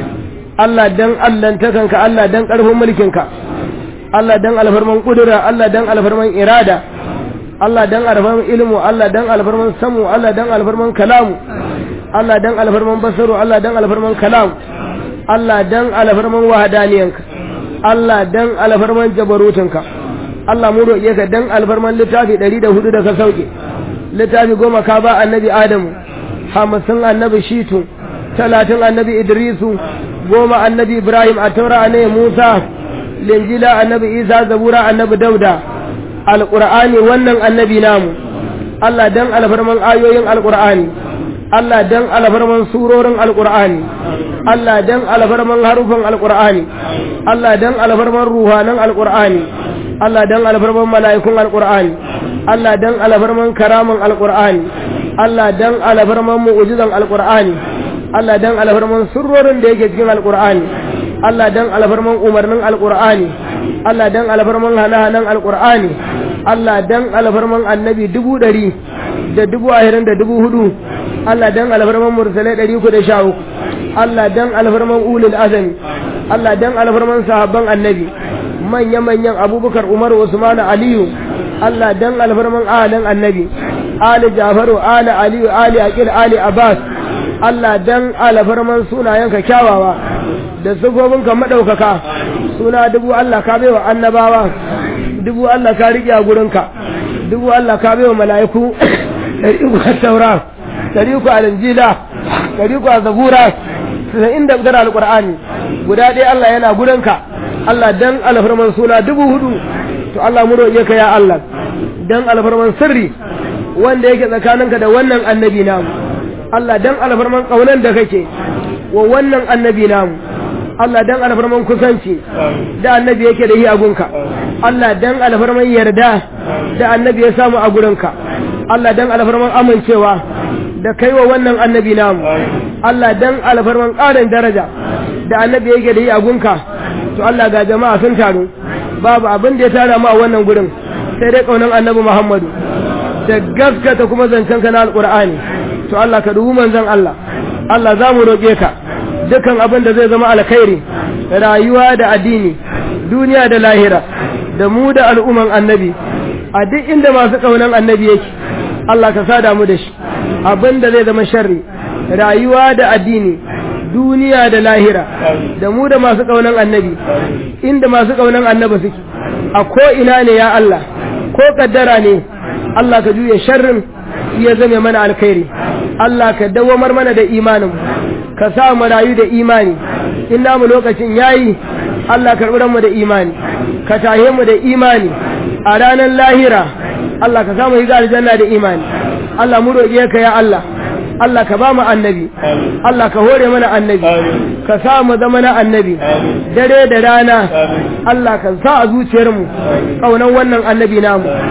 Speaker 1: Allah dan allantakanka Allah dan ƙarfin mulkinka Allah dan alfarman ƙudura Allah dan alfarman irada Allah dan alfarman ilmu Allah dan alfarman samu Allah dan alfarman kalamu Allah dan alfarman basaru Allah dan alfarman kalam Allah dan alfarman wahadaniyanka Allah dan alfarman jabarutunka Allah mu roƙe ka dan alfarman littafi ɗari da hudu da ka sauke littafi goma ka ba annabi Adamu hamsin annabi Shitu talatin annabi Idrisu goma annabi Ibrahim a taura annabi Musa linjila annabi Isa zabura annabi Dauda alqur'ani wannan annabi namu Allah dan alfarman ayoyin alqur'ani Allah dan alfarman surorin alqur'ani Allah dan alfarman harufan alqur'ani Allah dan alfarman ruhanan alqur'ani Allah dan alfarman mala'ikun alqur'ani Allah dan alfarman karaman alqur'ani Allah dan alfarman mu'jizan alqur'ani Allah dan alfarman surrorin da yake cikin alqur'ani Allah dan alfarman umarnin alqur'ani Allah dan alfarman hana-hanan alqur'ani Allah dan alfarman annabi dubu ɗari da dubu ahirin da dubu hudu Allah dan alfarman mursalai ɗari uku da sha uku Allah dan alfarman ulul azami Allah dan alfarman sahabban annabi manya-manyan abubakar umar usman aliyu Allah dan alfarman ahalin annabi ali jafaru ali aliyu ali aqil ali abbas Allah dan alfarman sunayenka kyawawa da ka madaukaka suna dubu Allah ka baiwa annabawa dubu Allah ka rike a gurinka dubu Allah ka baiwa mala'iku dari uku a taura dari uku a linjila dari uku a zabura sai inda gara alqur'ani guda ɗaya Allah yana gurinka Allah dan alfarman suna dubu hudu to Allah mu roƙe ka ya Allah dan alfarman sirri wanda yake tsakaninka da wannan annabi namu Allah dan alfarman kaunan da kake wa wannan annabi namu Allah dan alfarman kusanci da annabi yake da yi a gunka Allah dan alfarman yarda da annabi ya samu a gurinka Allah dan alfarman amincewa da kai wa wannan annabi namu Allah dan alfarman ƙarin daraja da annabi yake da yi a gunka to Allah ga jama'a sun taru babu abin da ya tara mu a wannan gurin sai dai kaunan annabi Muhammadu da gaskata kuma zancen ka na alqur'ani to Allah ka dubu manzon Allah Allah za mu roƙe ka dukan abin da zai zama alkhairi rayuwa da addini duniya da lahira da mu da al'umman annabi a duk inda masu kaunan annabi yake Allah ka sada mu da shi abin da zai zama sharri rayuwa da addini duniya da lahira da mu da masu kaunan annabi inda masu kaunan annabi suke a ko ina ne ya Allah ko kaddara ne Allah ka juya sharrin ya zame mana alkhairi Allah ka dawamar mana da imanin ka sa mu rayu da imani in namu lokacin yayi Allah karɓi mu da imani ka tahe mu da imani a ranar lahira Allah ka samu yi aljanna da imani Allah mu roƙe ka ya Allah Allah ka ba mu annabi Allah ka hore mana annabi ka sa mu zama na annabi dare da rana Allah ka sa a zuciyarmu kaunan wannan annabi namu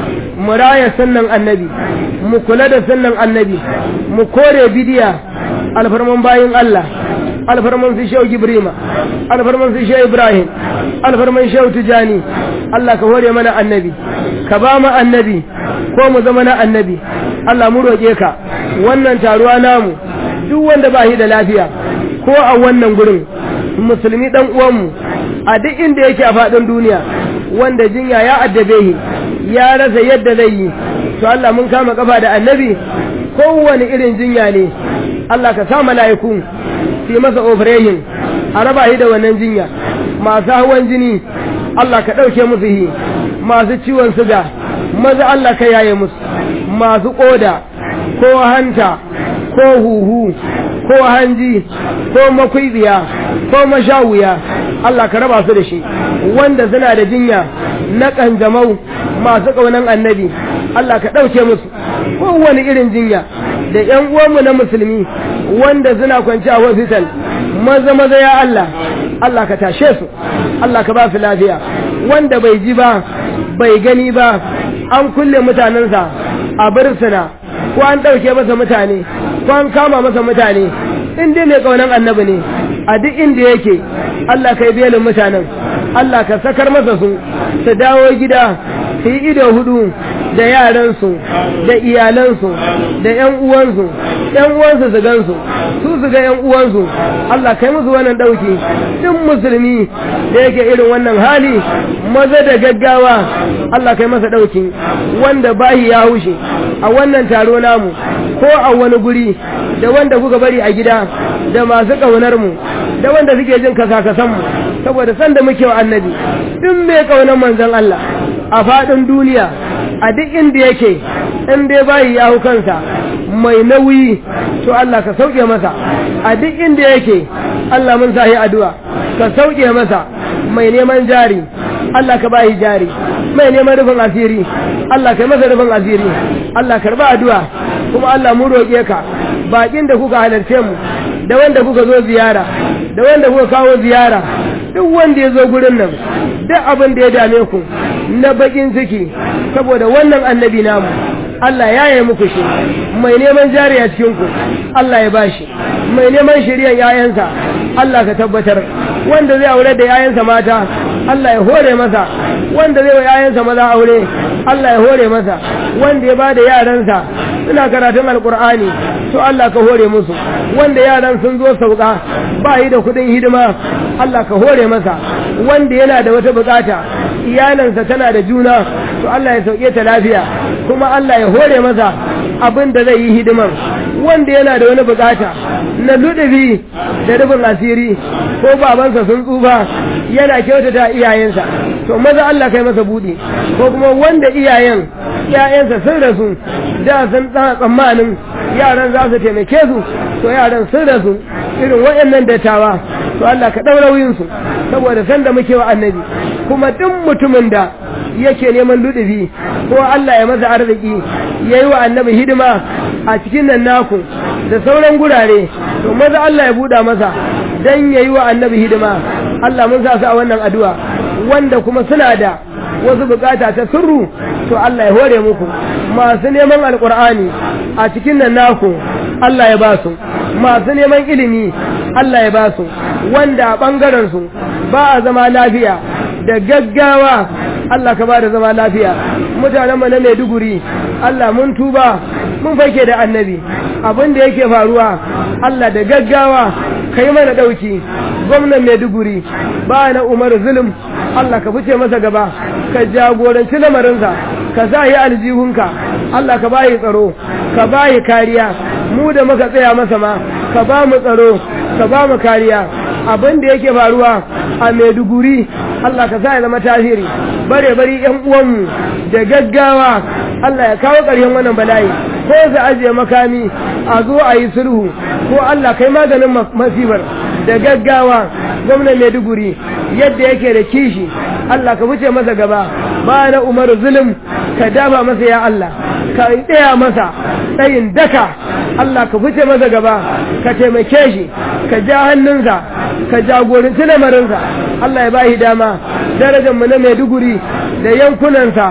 Speaker 1: mu raya sunnan annabi mu kula da sunnan annabi mu kore bidiya alfarman bayin Allah alfarman su shehu gibrima alfarman su shehu ibrahim alfarman shehu tijani Allah ka hore mana annabi ka ba mu annabi ko mu zama na annabi Allah mu roƙe ka wannan taruwa namu duk wanda ba shi da lafiya ko a wannan gurin musulmi dan uwanmu a duk inda yake a faɗin duniya wanda jinya ya addabe shi ya rasa yadda zai yi to Allah mun kama kafa da annabi kowane irin jinya ne Allah ka sa mala'iku su masa operation a raba shi da wannan jinya masu hawan jini Allah ka ɗauke musu yi masu ciwon suga maza Allah ka yaye musu masu ƙoda ko hanta ko huhu ko hanji ko makwibiya ko mashawuya Allah ka raba su da shi wanda suna da jinya na ƙanjamau masu ƙaunan annabi Allah ka ɗauke musu kowane irin jinya da ‘yan uwanmu na musulmi wanda suna kwanci a hospital maza maza ya Allah Allah ka tashe su Allah ka ba su lafiya wanda bai ji ba bai gani ba an kulle mutanensa a birsina ko an ɗauke masa mutane ko an kama masa mutane in dai mai ƙaunar annabi ne a duk inda yake Allah ka yi belin mutanen Allah ka sakar masa su su dawo gida su yi ido hudu da yaransu da iyalansu da ‘yan uwansu ‘yan uwansu su gansu su su ga ‘yan uwansu Allah kai musu wannan ɗauki duk musulmi da yake irin wannan hali maza da gaggawa Allah kai masa ɗauki wanda bahi ya hushe a wannan taro namu ko a wani guri da wanda kuka bari a gida da masu ƙaunar mu da wanda suke jin kasakasan mu saboda sanda muke wa annabi duk mai ƙaunar manzon Allah a faɗin duniya a duk inda yake in dai bayi ya hau kansa mai nauyi to Allah ka sauke masa a duk inda yake Allah mun sahi addu'a ka sauke masa mai neman jari Allah ka bayi jari mai neman rufin asiri Allah ka masa rufin asiri Allah karba addu'a kuma Allah mu roƙe ka bakin da kuka halarce mu da wanda kuka zo ziyara da wanda kuka kawo ziyara duk wanda ya zo gurin nan duk abin da ya dame ku na bakin ciki saboda wannan annabi namu Allah ya yi muku shi mai neman jari a cikinku Allah ya bashi mai neman shiryan yayansa Allah ka tabbatar wanda zai aure da yayansa mata Allah ya hore masa wanda zai wa yayansa maza aure Allah ya hore masa wanda ya bada yaransa suna karatun alkur'ani to Allah ka hore musu wanda yaran sun zo sauka ba yi da kudin hidima Allah ka hore masa wanda yana da wata bukata iyalansa tana da juna to Allah ya sauke ta lafiya kuma Allah ya hore masa abin da zai yi hidiman wanda yana da wani bukata na ludubi da rufin asiri ko babansa sun tsufa yana kyautata iyayensa to maza Allah kai masa buɗe ko kuma wanda iyayen iyayensa sun rasu da sun tsana tsammanin yaran za su taimake su to yaran sun rasu irin waɗannan dattawa to Allah ka ɗaura wuyinsu saboda sanda muke wa annabi kuma duk mutumin da yake neman ludubi ko Allah ya masa arziki ya yi wa annabi hidima a cikin nan naku da sauran gurare to maza Allah ya buɗa masa don ya yi wa annabi hidima Allah mun sa su a wannan addu'a wanda kuma suna da wasu bukata ta sirru to Allah ya hore muku masu neman alkur'ani a cikin nan naku Allah ya ba su masu neman ilimi Allah ya ba su wanda a ɓangaren su ba a zama lafiya da gaggawa Allah ka ba da zama lafiya mutanen mu na Maiduguri Allah mun tuba mun fake da annabi abin da yake faruwa Allah da gaggawa kai mana dauki gwamnan Maiduguri ba na Umar zulum Allah ka fice masa gaba ka jagoranci lamarinsa ka sa yi aljihunka Allah ka bayi tsaro ka bayi kariya mu da muka tsaya masa ma ka ba mu tsaro ka ba mu kariya abin da yake faruwa a Maiduguri Allah ka sa ya zama tasiri bare bari yan uwanmu da gaggawa Allah ya kawo ƙarshen wannan bala'i ko su ajiye makami a zo a yi sulhu ko Allah kai maganin masifar da gaggawa gwamnan Maiduguri yadda yake da kishi Allah ka wuce masa gaba ba na Umar zulum ka dafa masa ya Allah ka tsaya masa tsayin daka Allah ka wuce masa gaba ka taimake shi ka ja hannunsa ka jagoranci lamarinsa Allah ya ba shi dama darajar mu na Maiduguri da yankunansa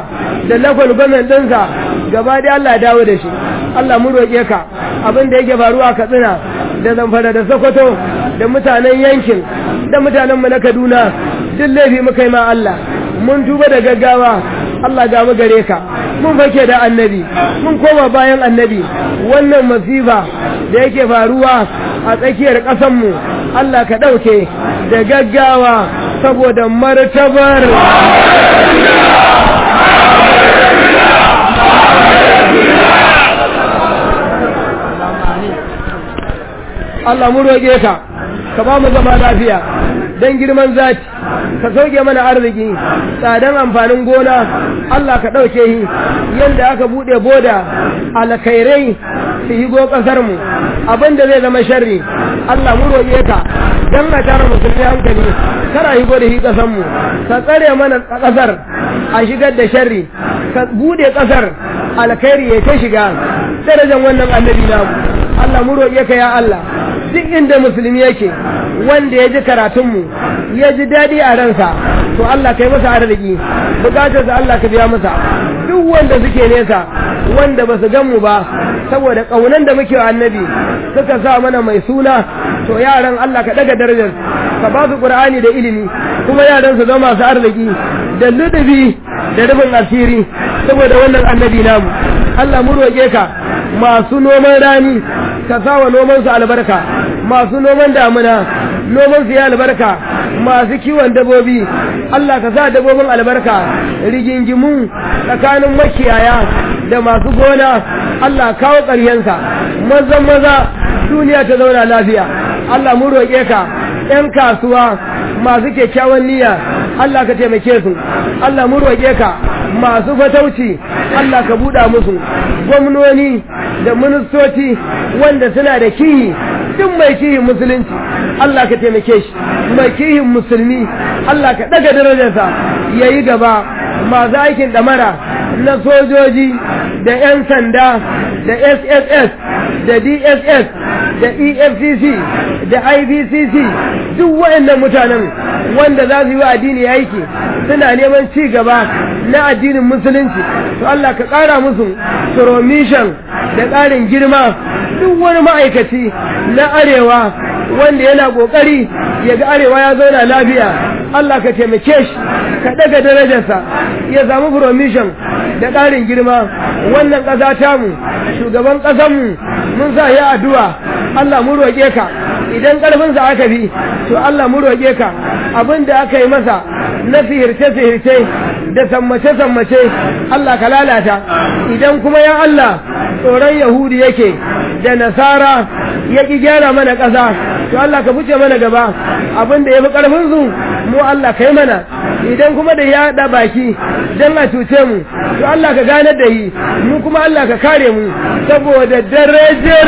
Speaker 1: da lakwal gwamnan ɗinsa gaba da Allah dawo da shi Allah mu roƙe ka abin da yake faruwa a Katsina da Zamfara da Sokoto da mutanen yankin da mutanen mu na Kaduna duk laifi muka yi ma Allah mun tuba da gaggawa Allah ga mu gare ka mun fake da annabi mun koma bayan annabi wannan masifa da yake faruwa a tsakiyar ƙasanmu Allah ka ɗauke da gaggawa saboda martabar Allah mu roƙe ka ka ba mu zama lafiya don girman zati ka sauke mana arziki tsadan amfanin gona Allah ka ɗauke shi yadda aka buɗe boda alkhairai su higo ƙasarmu abinda zai zama sharri Allah mu roƙe ka don a tara musulmi hankali kara higo da shi ƙasarmu ka tsare mana ƙasar a shigar da sharri ka buɗe ƙasar alkhairi ya ta shiga darajar wannan annabi namu Allah mu roƙe ka ya Allah duk inda musulmi yake wanda ya ji karatunmu ya ji daɗi a ransa to Allah kai masa arziki bukatar da Allah ka biya masa duk wanda suke nesa wanda ba su gan mu ba saboda ƙaunan da muke wa annabi suka sa mana mai suna to yaran Allah ka daga darajar ka ba su Qur'ani da ilimi kuma yaran su zama masu arziki da ludubi da rubin asiri saboda wannan annabi namu Allah mu roƙe ka masu noman rani ka sa wa noman su albarka masu noman damuna noman su ya albarka masu kiwon dabobi Allah ka sa dabobin albarka rigingimu tsakanin makiyaya da masu gona Allah kawo ƙaryensa mazan maza duniya ta zauna lafiya Allah mu roƙe ka ‘yan kasuwa masu kyakkyawan niyya Allah ka taimake su Allah mu roƙe ka masu fatauci Allah ka buɗa musu gwamnoni da ministoci wanda suna da kihi duk mai kihin musulunci Allah ka taimake shi mai kihin musulmi Allah ka ɗaga darajarsa ya yi gaba masu aikin ɗamara na sojoji da 'yan sanda da sss da dss da efcc da ibcc duk waɗannan mutanen wanda za su yi wa addini aiki suna neman ci gaba na addinin musulunci to Allah ka ƙara musu promission da ƙarin girma duk wani ma'aikaci na arewa wanda yana ƙoƙari ya ga arewa ya zauna lafiya Allah ka taimake shi ka ɗaga darajarsa ya samu promission da ƙarin girma wannan ƙasa tamu shugaban ƙasanmu mun sa ya addu'a Allah mu roƙe ka idan ƙarfinsa aka bi to Allah mu roƙe ka abin da aka yi masa na sihirce-sihirce da sammace-sammace Allah ka lalata idan kuma ya Allah tsoron Yahudi yake da Nasara ya ƙi gyara mana ƙasa to Allah ka fice mana gaba abin da ya fi ƙarfinsu mu Allah ka yi mana idan kuma da ya haɗa baki don a cuce mu to Allah ka ganar da yi mu kuma Allah ka kare mu saboda darajar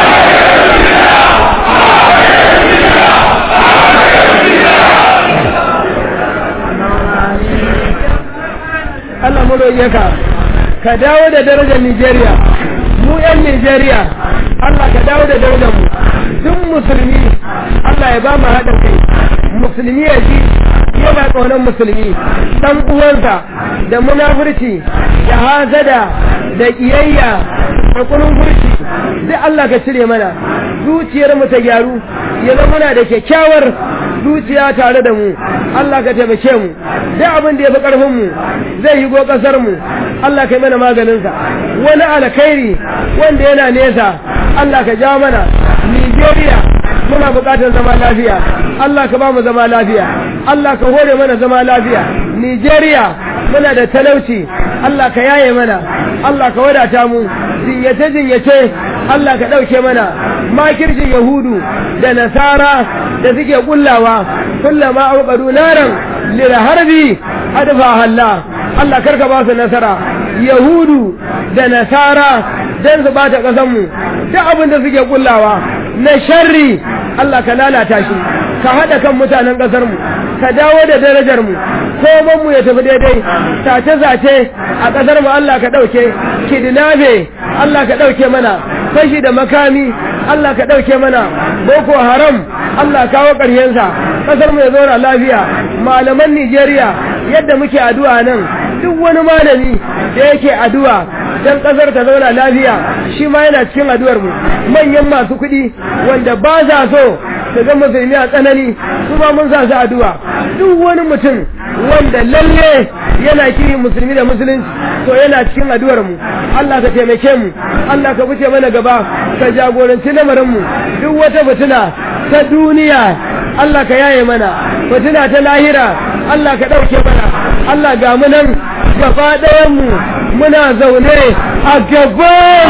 Speaker 1: Allah mu roƙe ka ka dawo da darajar Nigeria mu ƴan Nigeria Allah ka dawo da darajar mu duk musulmi Allah ya ba mu haɗin kai musulmi ya ji yana ƙaunar musulmi dan uwansa da munafurci da hazada da ƙiyayya da kunun furci sai Allah ka cire mana zuciyar mu ta gyaru ya zama muna da kyakkyawar zuciya tare da mu Allah ka taimake mu duk abin da ya fi ƙarfin mu zai yi go ƙasar mu Allah ka yi mana maganinsa wani alkhairi wanda yana nesa Allah ka ja mana Nigeria muna buƙatar zama lafiya Allah ka ba mu zama lafiya Allah ka hore mana zama lafiya Nigeria muna da talauci Allah ka yaye mana Allah ka wadata mu jinyace jinyace Allah ka ɗauke mana makircin Yahudu da Nasara da suke kullawa kullama auqadu naran lil harbi adfa halla Allah karka ba su nasara Yahudu da Nasara dan su bata kasan mu duk abin da suke kullawa na sharri Allah ka lalata shi ka hada kan mutanen kasar mu ka dawo da darajar mu koman mu ya tafi daidai sace sace a kasar mu Allah ka dauke kidnabe Allah ka dauke mana fashi da makami Allah ka dauke mana boko haram Allah kawo ƙaryensa kasar mu ya zauna lafiya malaman Nigeria yadda muke addu'a nan duk wani malami da yake addu'a dan kasar ta zauna lafiya shi ma yana cikin addu'ar mu manyan masu kuɗi wanda ba sa so su ga musulmi a tsanani su ma mun sa su addu'a duk wani mutum wanda lalle yana kiri musulmi da musulunci to yana cikin addu'ar mu Allah ka taimake mu Allah ka fice mana gaba ka jagoranci lamarin mu duk wata fitina ta duniya Allah ka yaye mana fitina ta lahira Allah ka ɗauke mana Allah ga mu nan gaba ɗayan mu muna zaune a gaban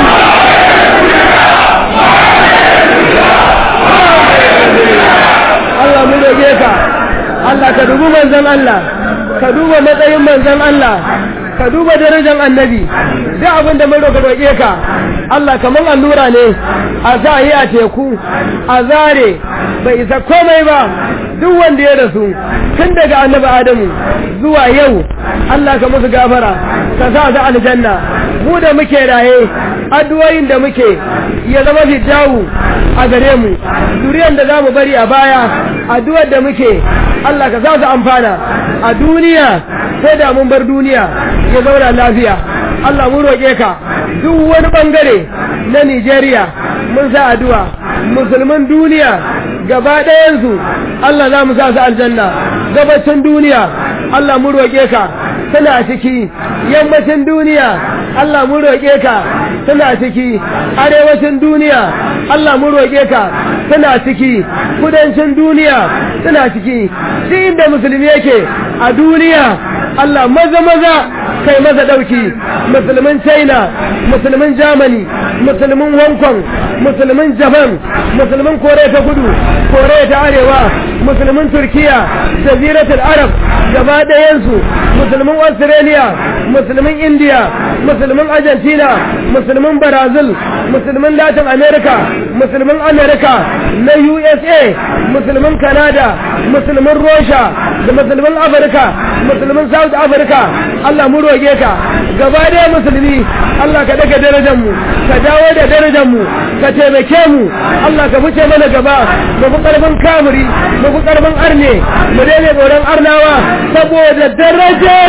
Speaker 1: Allah mu roge ka Allah ka dubi manzon Allah ka duba matsayin manzon Allah ka duba darajar annabi duk abin da mun roƙa roƙe ka Allah kaman allura ne a sa yi a teku a zare bai isa komai ba duk wanda ya rasu tun daga annabi Adamu zuwa yau Allah ka musu gafara ka sa su aljanna mu da muke raye addu'o'in da muke ya zama fijawu a gare mu duriyan da zamu bari a baya addu'ar da muke Allah ka sa su amfana a duniya sai da mun bar duniya ya zauna lafiya Allah mun roƙe ka duk wani bangare na Nigeria mun sa addu'a musulman duniya gaba ɗayansu Allah za mu sa su aljanna gabacin duniya Allah mun roƙe ka suna ciki yammacin duniya Allah mun roƙe ka suna ciki arewacin duniya Allah mun roƙe ka suna ciki kudancin duniya suna ciki duk inda musulmi yake a duniya Allah maza maza kai maza dauki musulmin China musulmin Germany musulmin Hong Kong musulmin Japan musulmin Korea ta kudu Korea ta arewa musulmin Turkiya jaziratul Arab gaba ɗayansu musulmin Australia musulmin India musulmin Argentina musulmin Brazil musulmin Latin America musulmin America na USA musulmin Canada musulmin Russia da musulmin Afirka musulmin South Africa Allah mu roge ka gaba ɗaya musulmi Allah ka daga darajar mu ka dawo da darajar mu ka taimake mu Allah ka fice mana gaba mu fi karfin kamuri mu fi karfin arne mu daina tsoron arnawa saboda darajar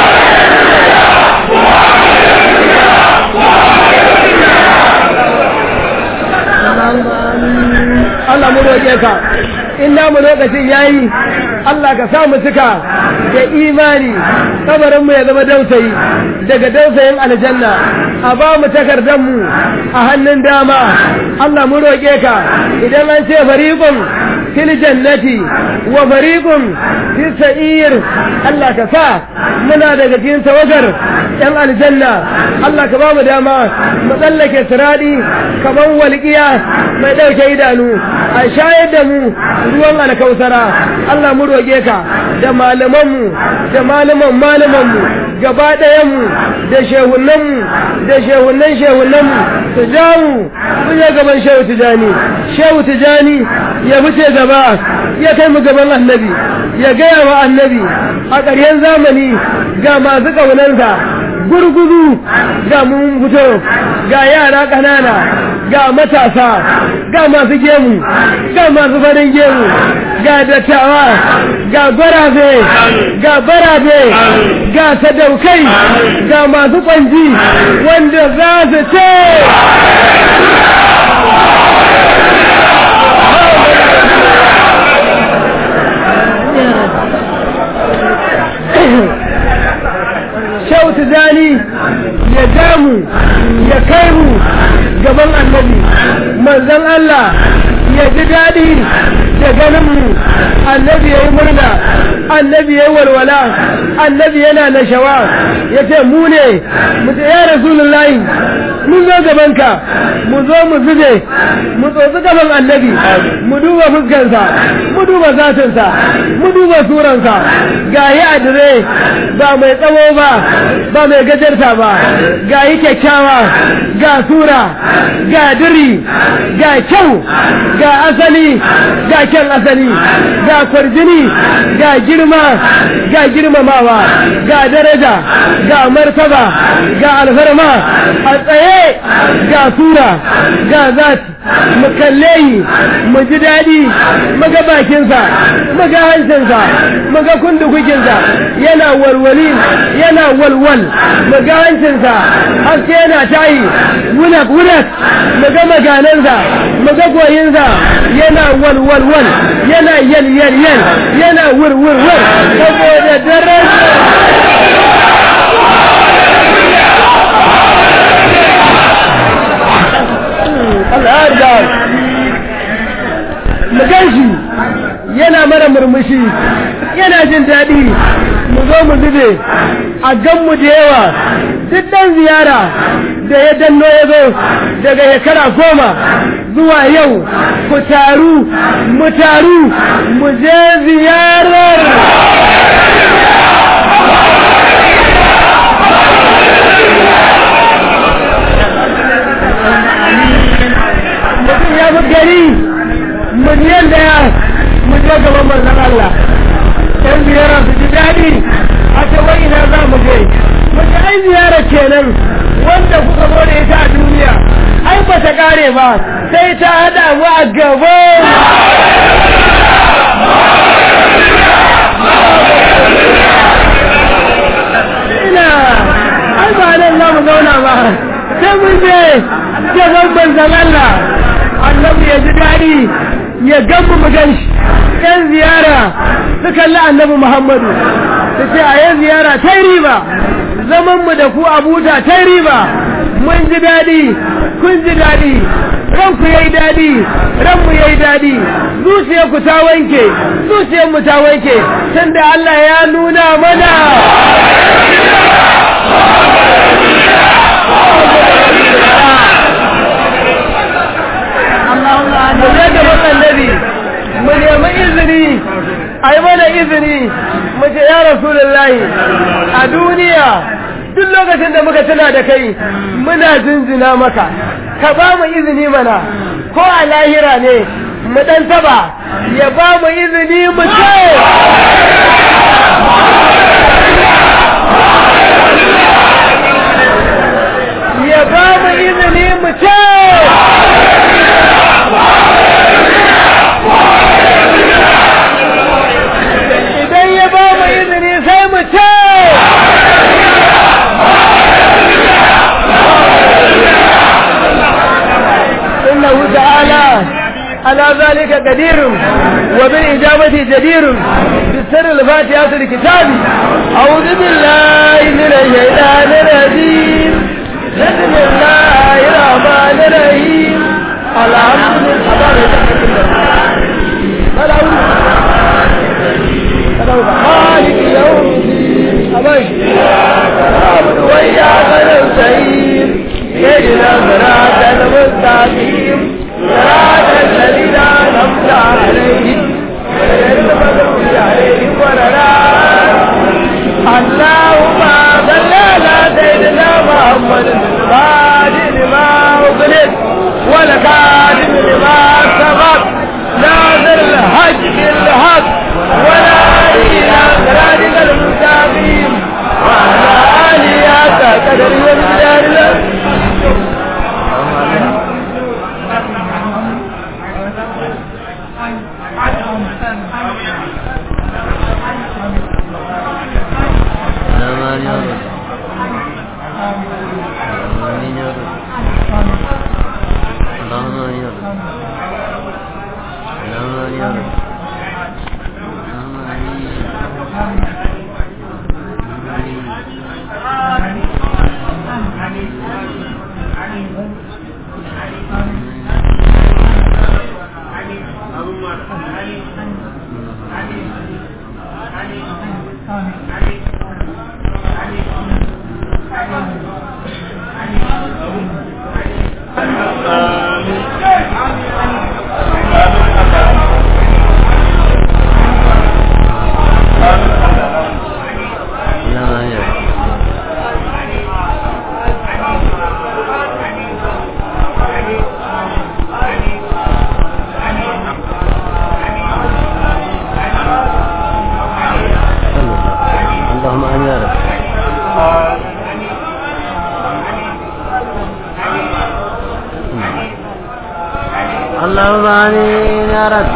Speaker 1: Allah mu roƙe ka in mu lokacin yayi Allah ka sa mu cika da imani kabarin mu ya zama dausayi daga dausayin aljanna a ba mu takardar mu a hannun dama Allah mu roƙe ka idan an ce fariqun fil jannati wa fariqun fis sa'ir Allah ka sa muna daga cikin tawagar yan aljanna Allah ka ba mu dama mu tsallake siradi kaman walƙiya mai ɗauke idanu a shayar da mu ruwan alkausara Allah mu roƙe ka da malamanmu da malaman malamanmu gaba ɗayanmu da shehunanmu da shehunan shehunanmu su ja mu su je gaban shehu tijani shehu tijani ya fice gaba ya kai mu gaban annabi ya gaya wa annabi a ƙarshen zamani ga masu ƙaunansa gurguzu ga mun fito ga yara ƙanana ga matasa ga masu gemu ga masu farin gemu ga dattawa ga gwarabe ga barabe ga sadaukai ga masu kwanji wanda za su ce shautu zani ya damu ya kai mu gaban annabi manzon Allah ya ji daɗi da ganin mu annabi ya yi murna annabi ya yi walwala annabi yana nashawa ya ce mu ne mu ce ya rasulullahi mun zo gabanka mu zo mu zube mu tsotsi gaban annabi mu duba fuskansa mu duba zatinsa mu duba suransa ga yi adire ba mai tsawo ba ba mai gajarta ba ga yi kyakkyawa ga sura ga diri ga kyau ga asali ga kyan asali ga kwarjini ga girma ga girmamawa ga daraja ga martaba ga alfarma a tsaye ga sura ga zati mu kalle yi mu ji daɗi mu ga bakinsa mu ga hancinsa mu ga kundukukinsa yana walwali yana walwal mu ga hancinsa haske yana tayi wunak wunak mu ga maganansa mu ga goyinsa yana walwalwal yana yal yal yal yana wur wur wur saboda daren al'adar mu ganshi yana mara murmushi yana jin daɗi mu zo mu zube a ganmu da yawa duk ɗan ziyara da ya danno ya zo daga shekara goma zuwa yau ku taru mu taru mu je ziyarar mutum ya fi gari miliyan daya mu je gaban manzon Allah ɗan ziyara su ji daɗi a ce wai ina za mu je mu je ai ziyara kenan wanda kuka zo da ita a duniya ai ba ta kare ba sai ta haɗa mu a gaba ina ai ba nan za mu zauna ba sai mun je gaban manzon Allah annabi ya ji daɗi ya gamu mu gan shi ɗan ziyara su kalli annabi Muhammadu su ce a yi ziyara ta riba zaman mu da ku abuja ta riba mun ji daɗi kun ji daɗi ranku yayi daɗi ranmu yayi daɗi zuciyar ku ta wanke zuciyar mu ta wanke tunda Allah ya nuna mana mu je gaban annabi mu nemi izini a yi mana izini mu ce ya rasulullahi a duniya duk lokacin da muka tuna da kai muna jinjina maka ka ba mu izini mana ko a lahira ne mu dan taba ya ba mu izini mu ce ya ba mu izini mu ce idan ya ba mu izini sai mu ce إنه تعالى على ذلك قدير وبالإجابة جدير بالسر الفاتحة الكتاب أعوذ بالله من الشيطان الرجيم بسم الله الرحمن الرحيم الحمد لله خالق يوم الدين أبشر نعبد وإياك نستعين اهدنا صراط المستقيم صراط الذين أنعمت عليهم غير المغضوب عليهم ولا الضالين اللهم صل على سيدنا محمد الفاتح لما أغلق والكاتب لما
Speaker 2: اللهم آمين يا رب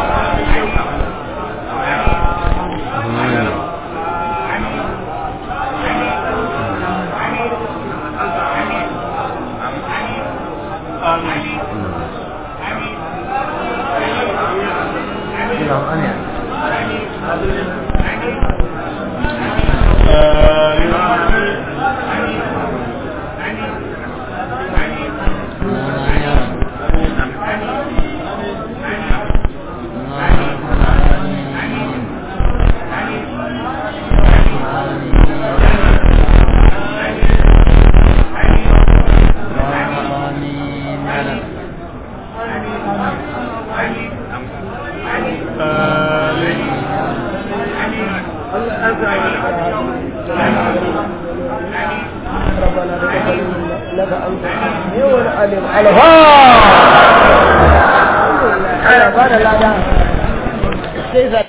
Speaker 1: ربنا تقبل منا انك انت السميع العليم الفاتحه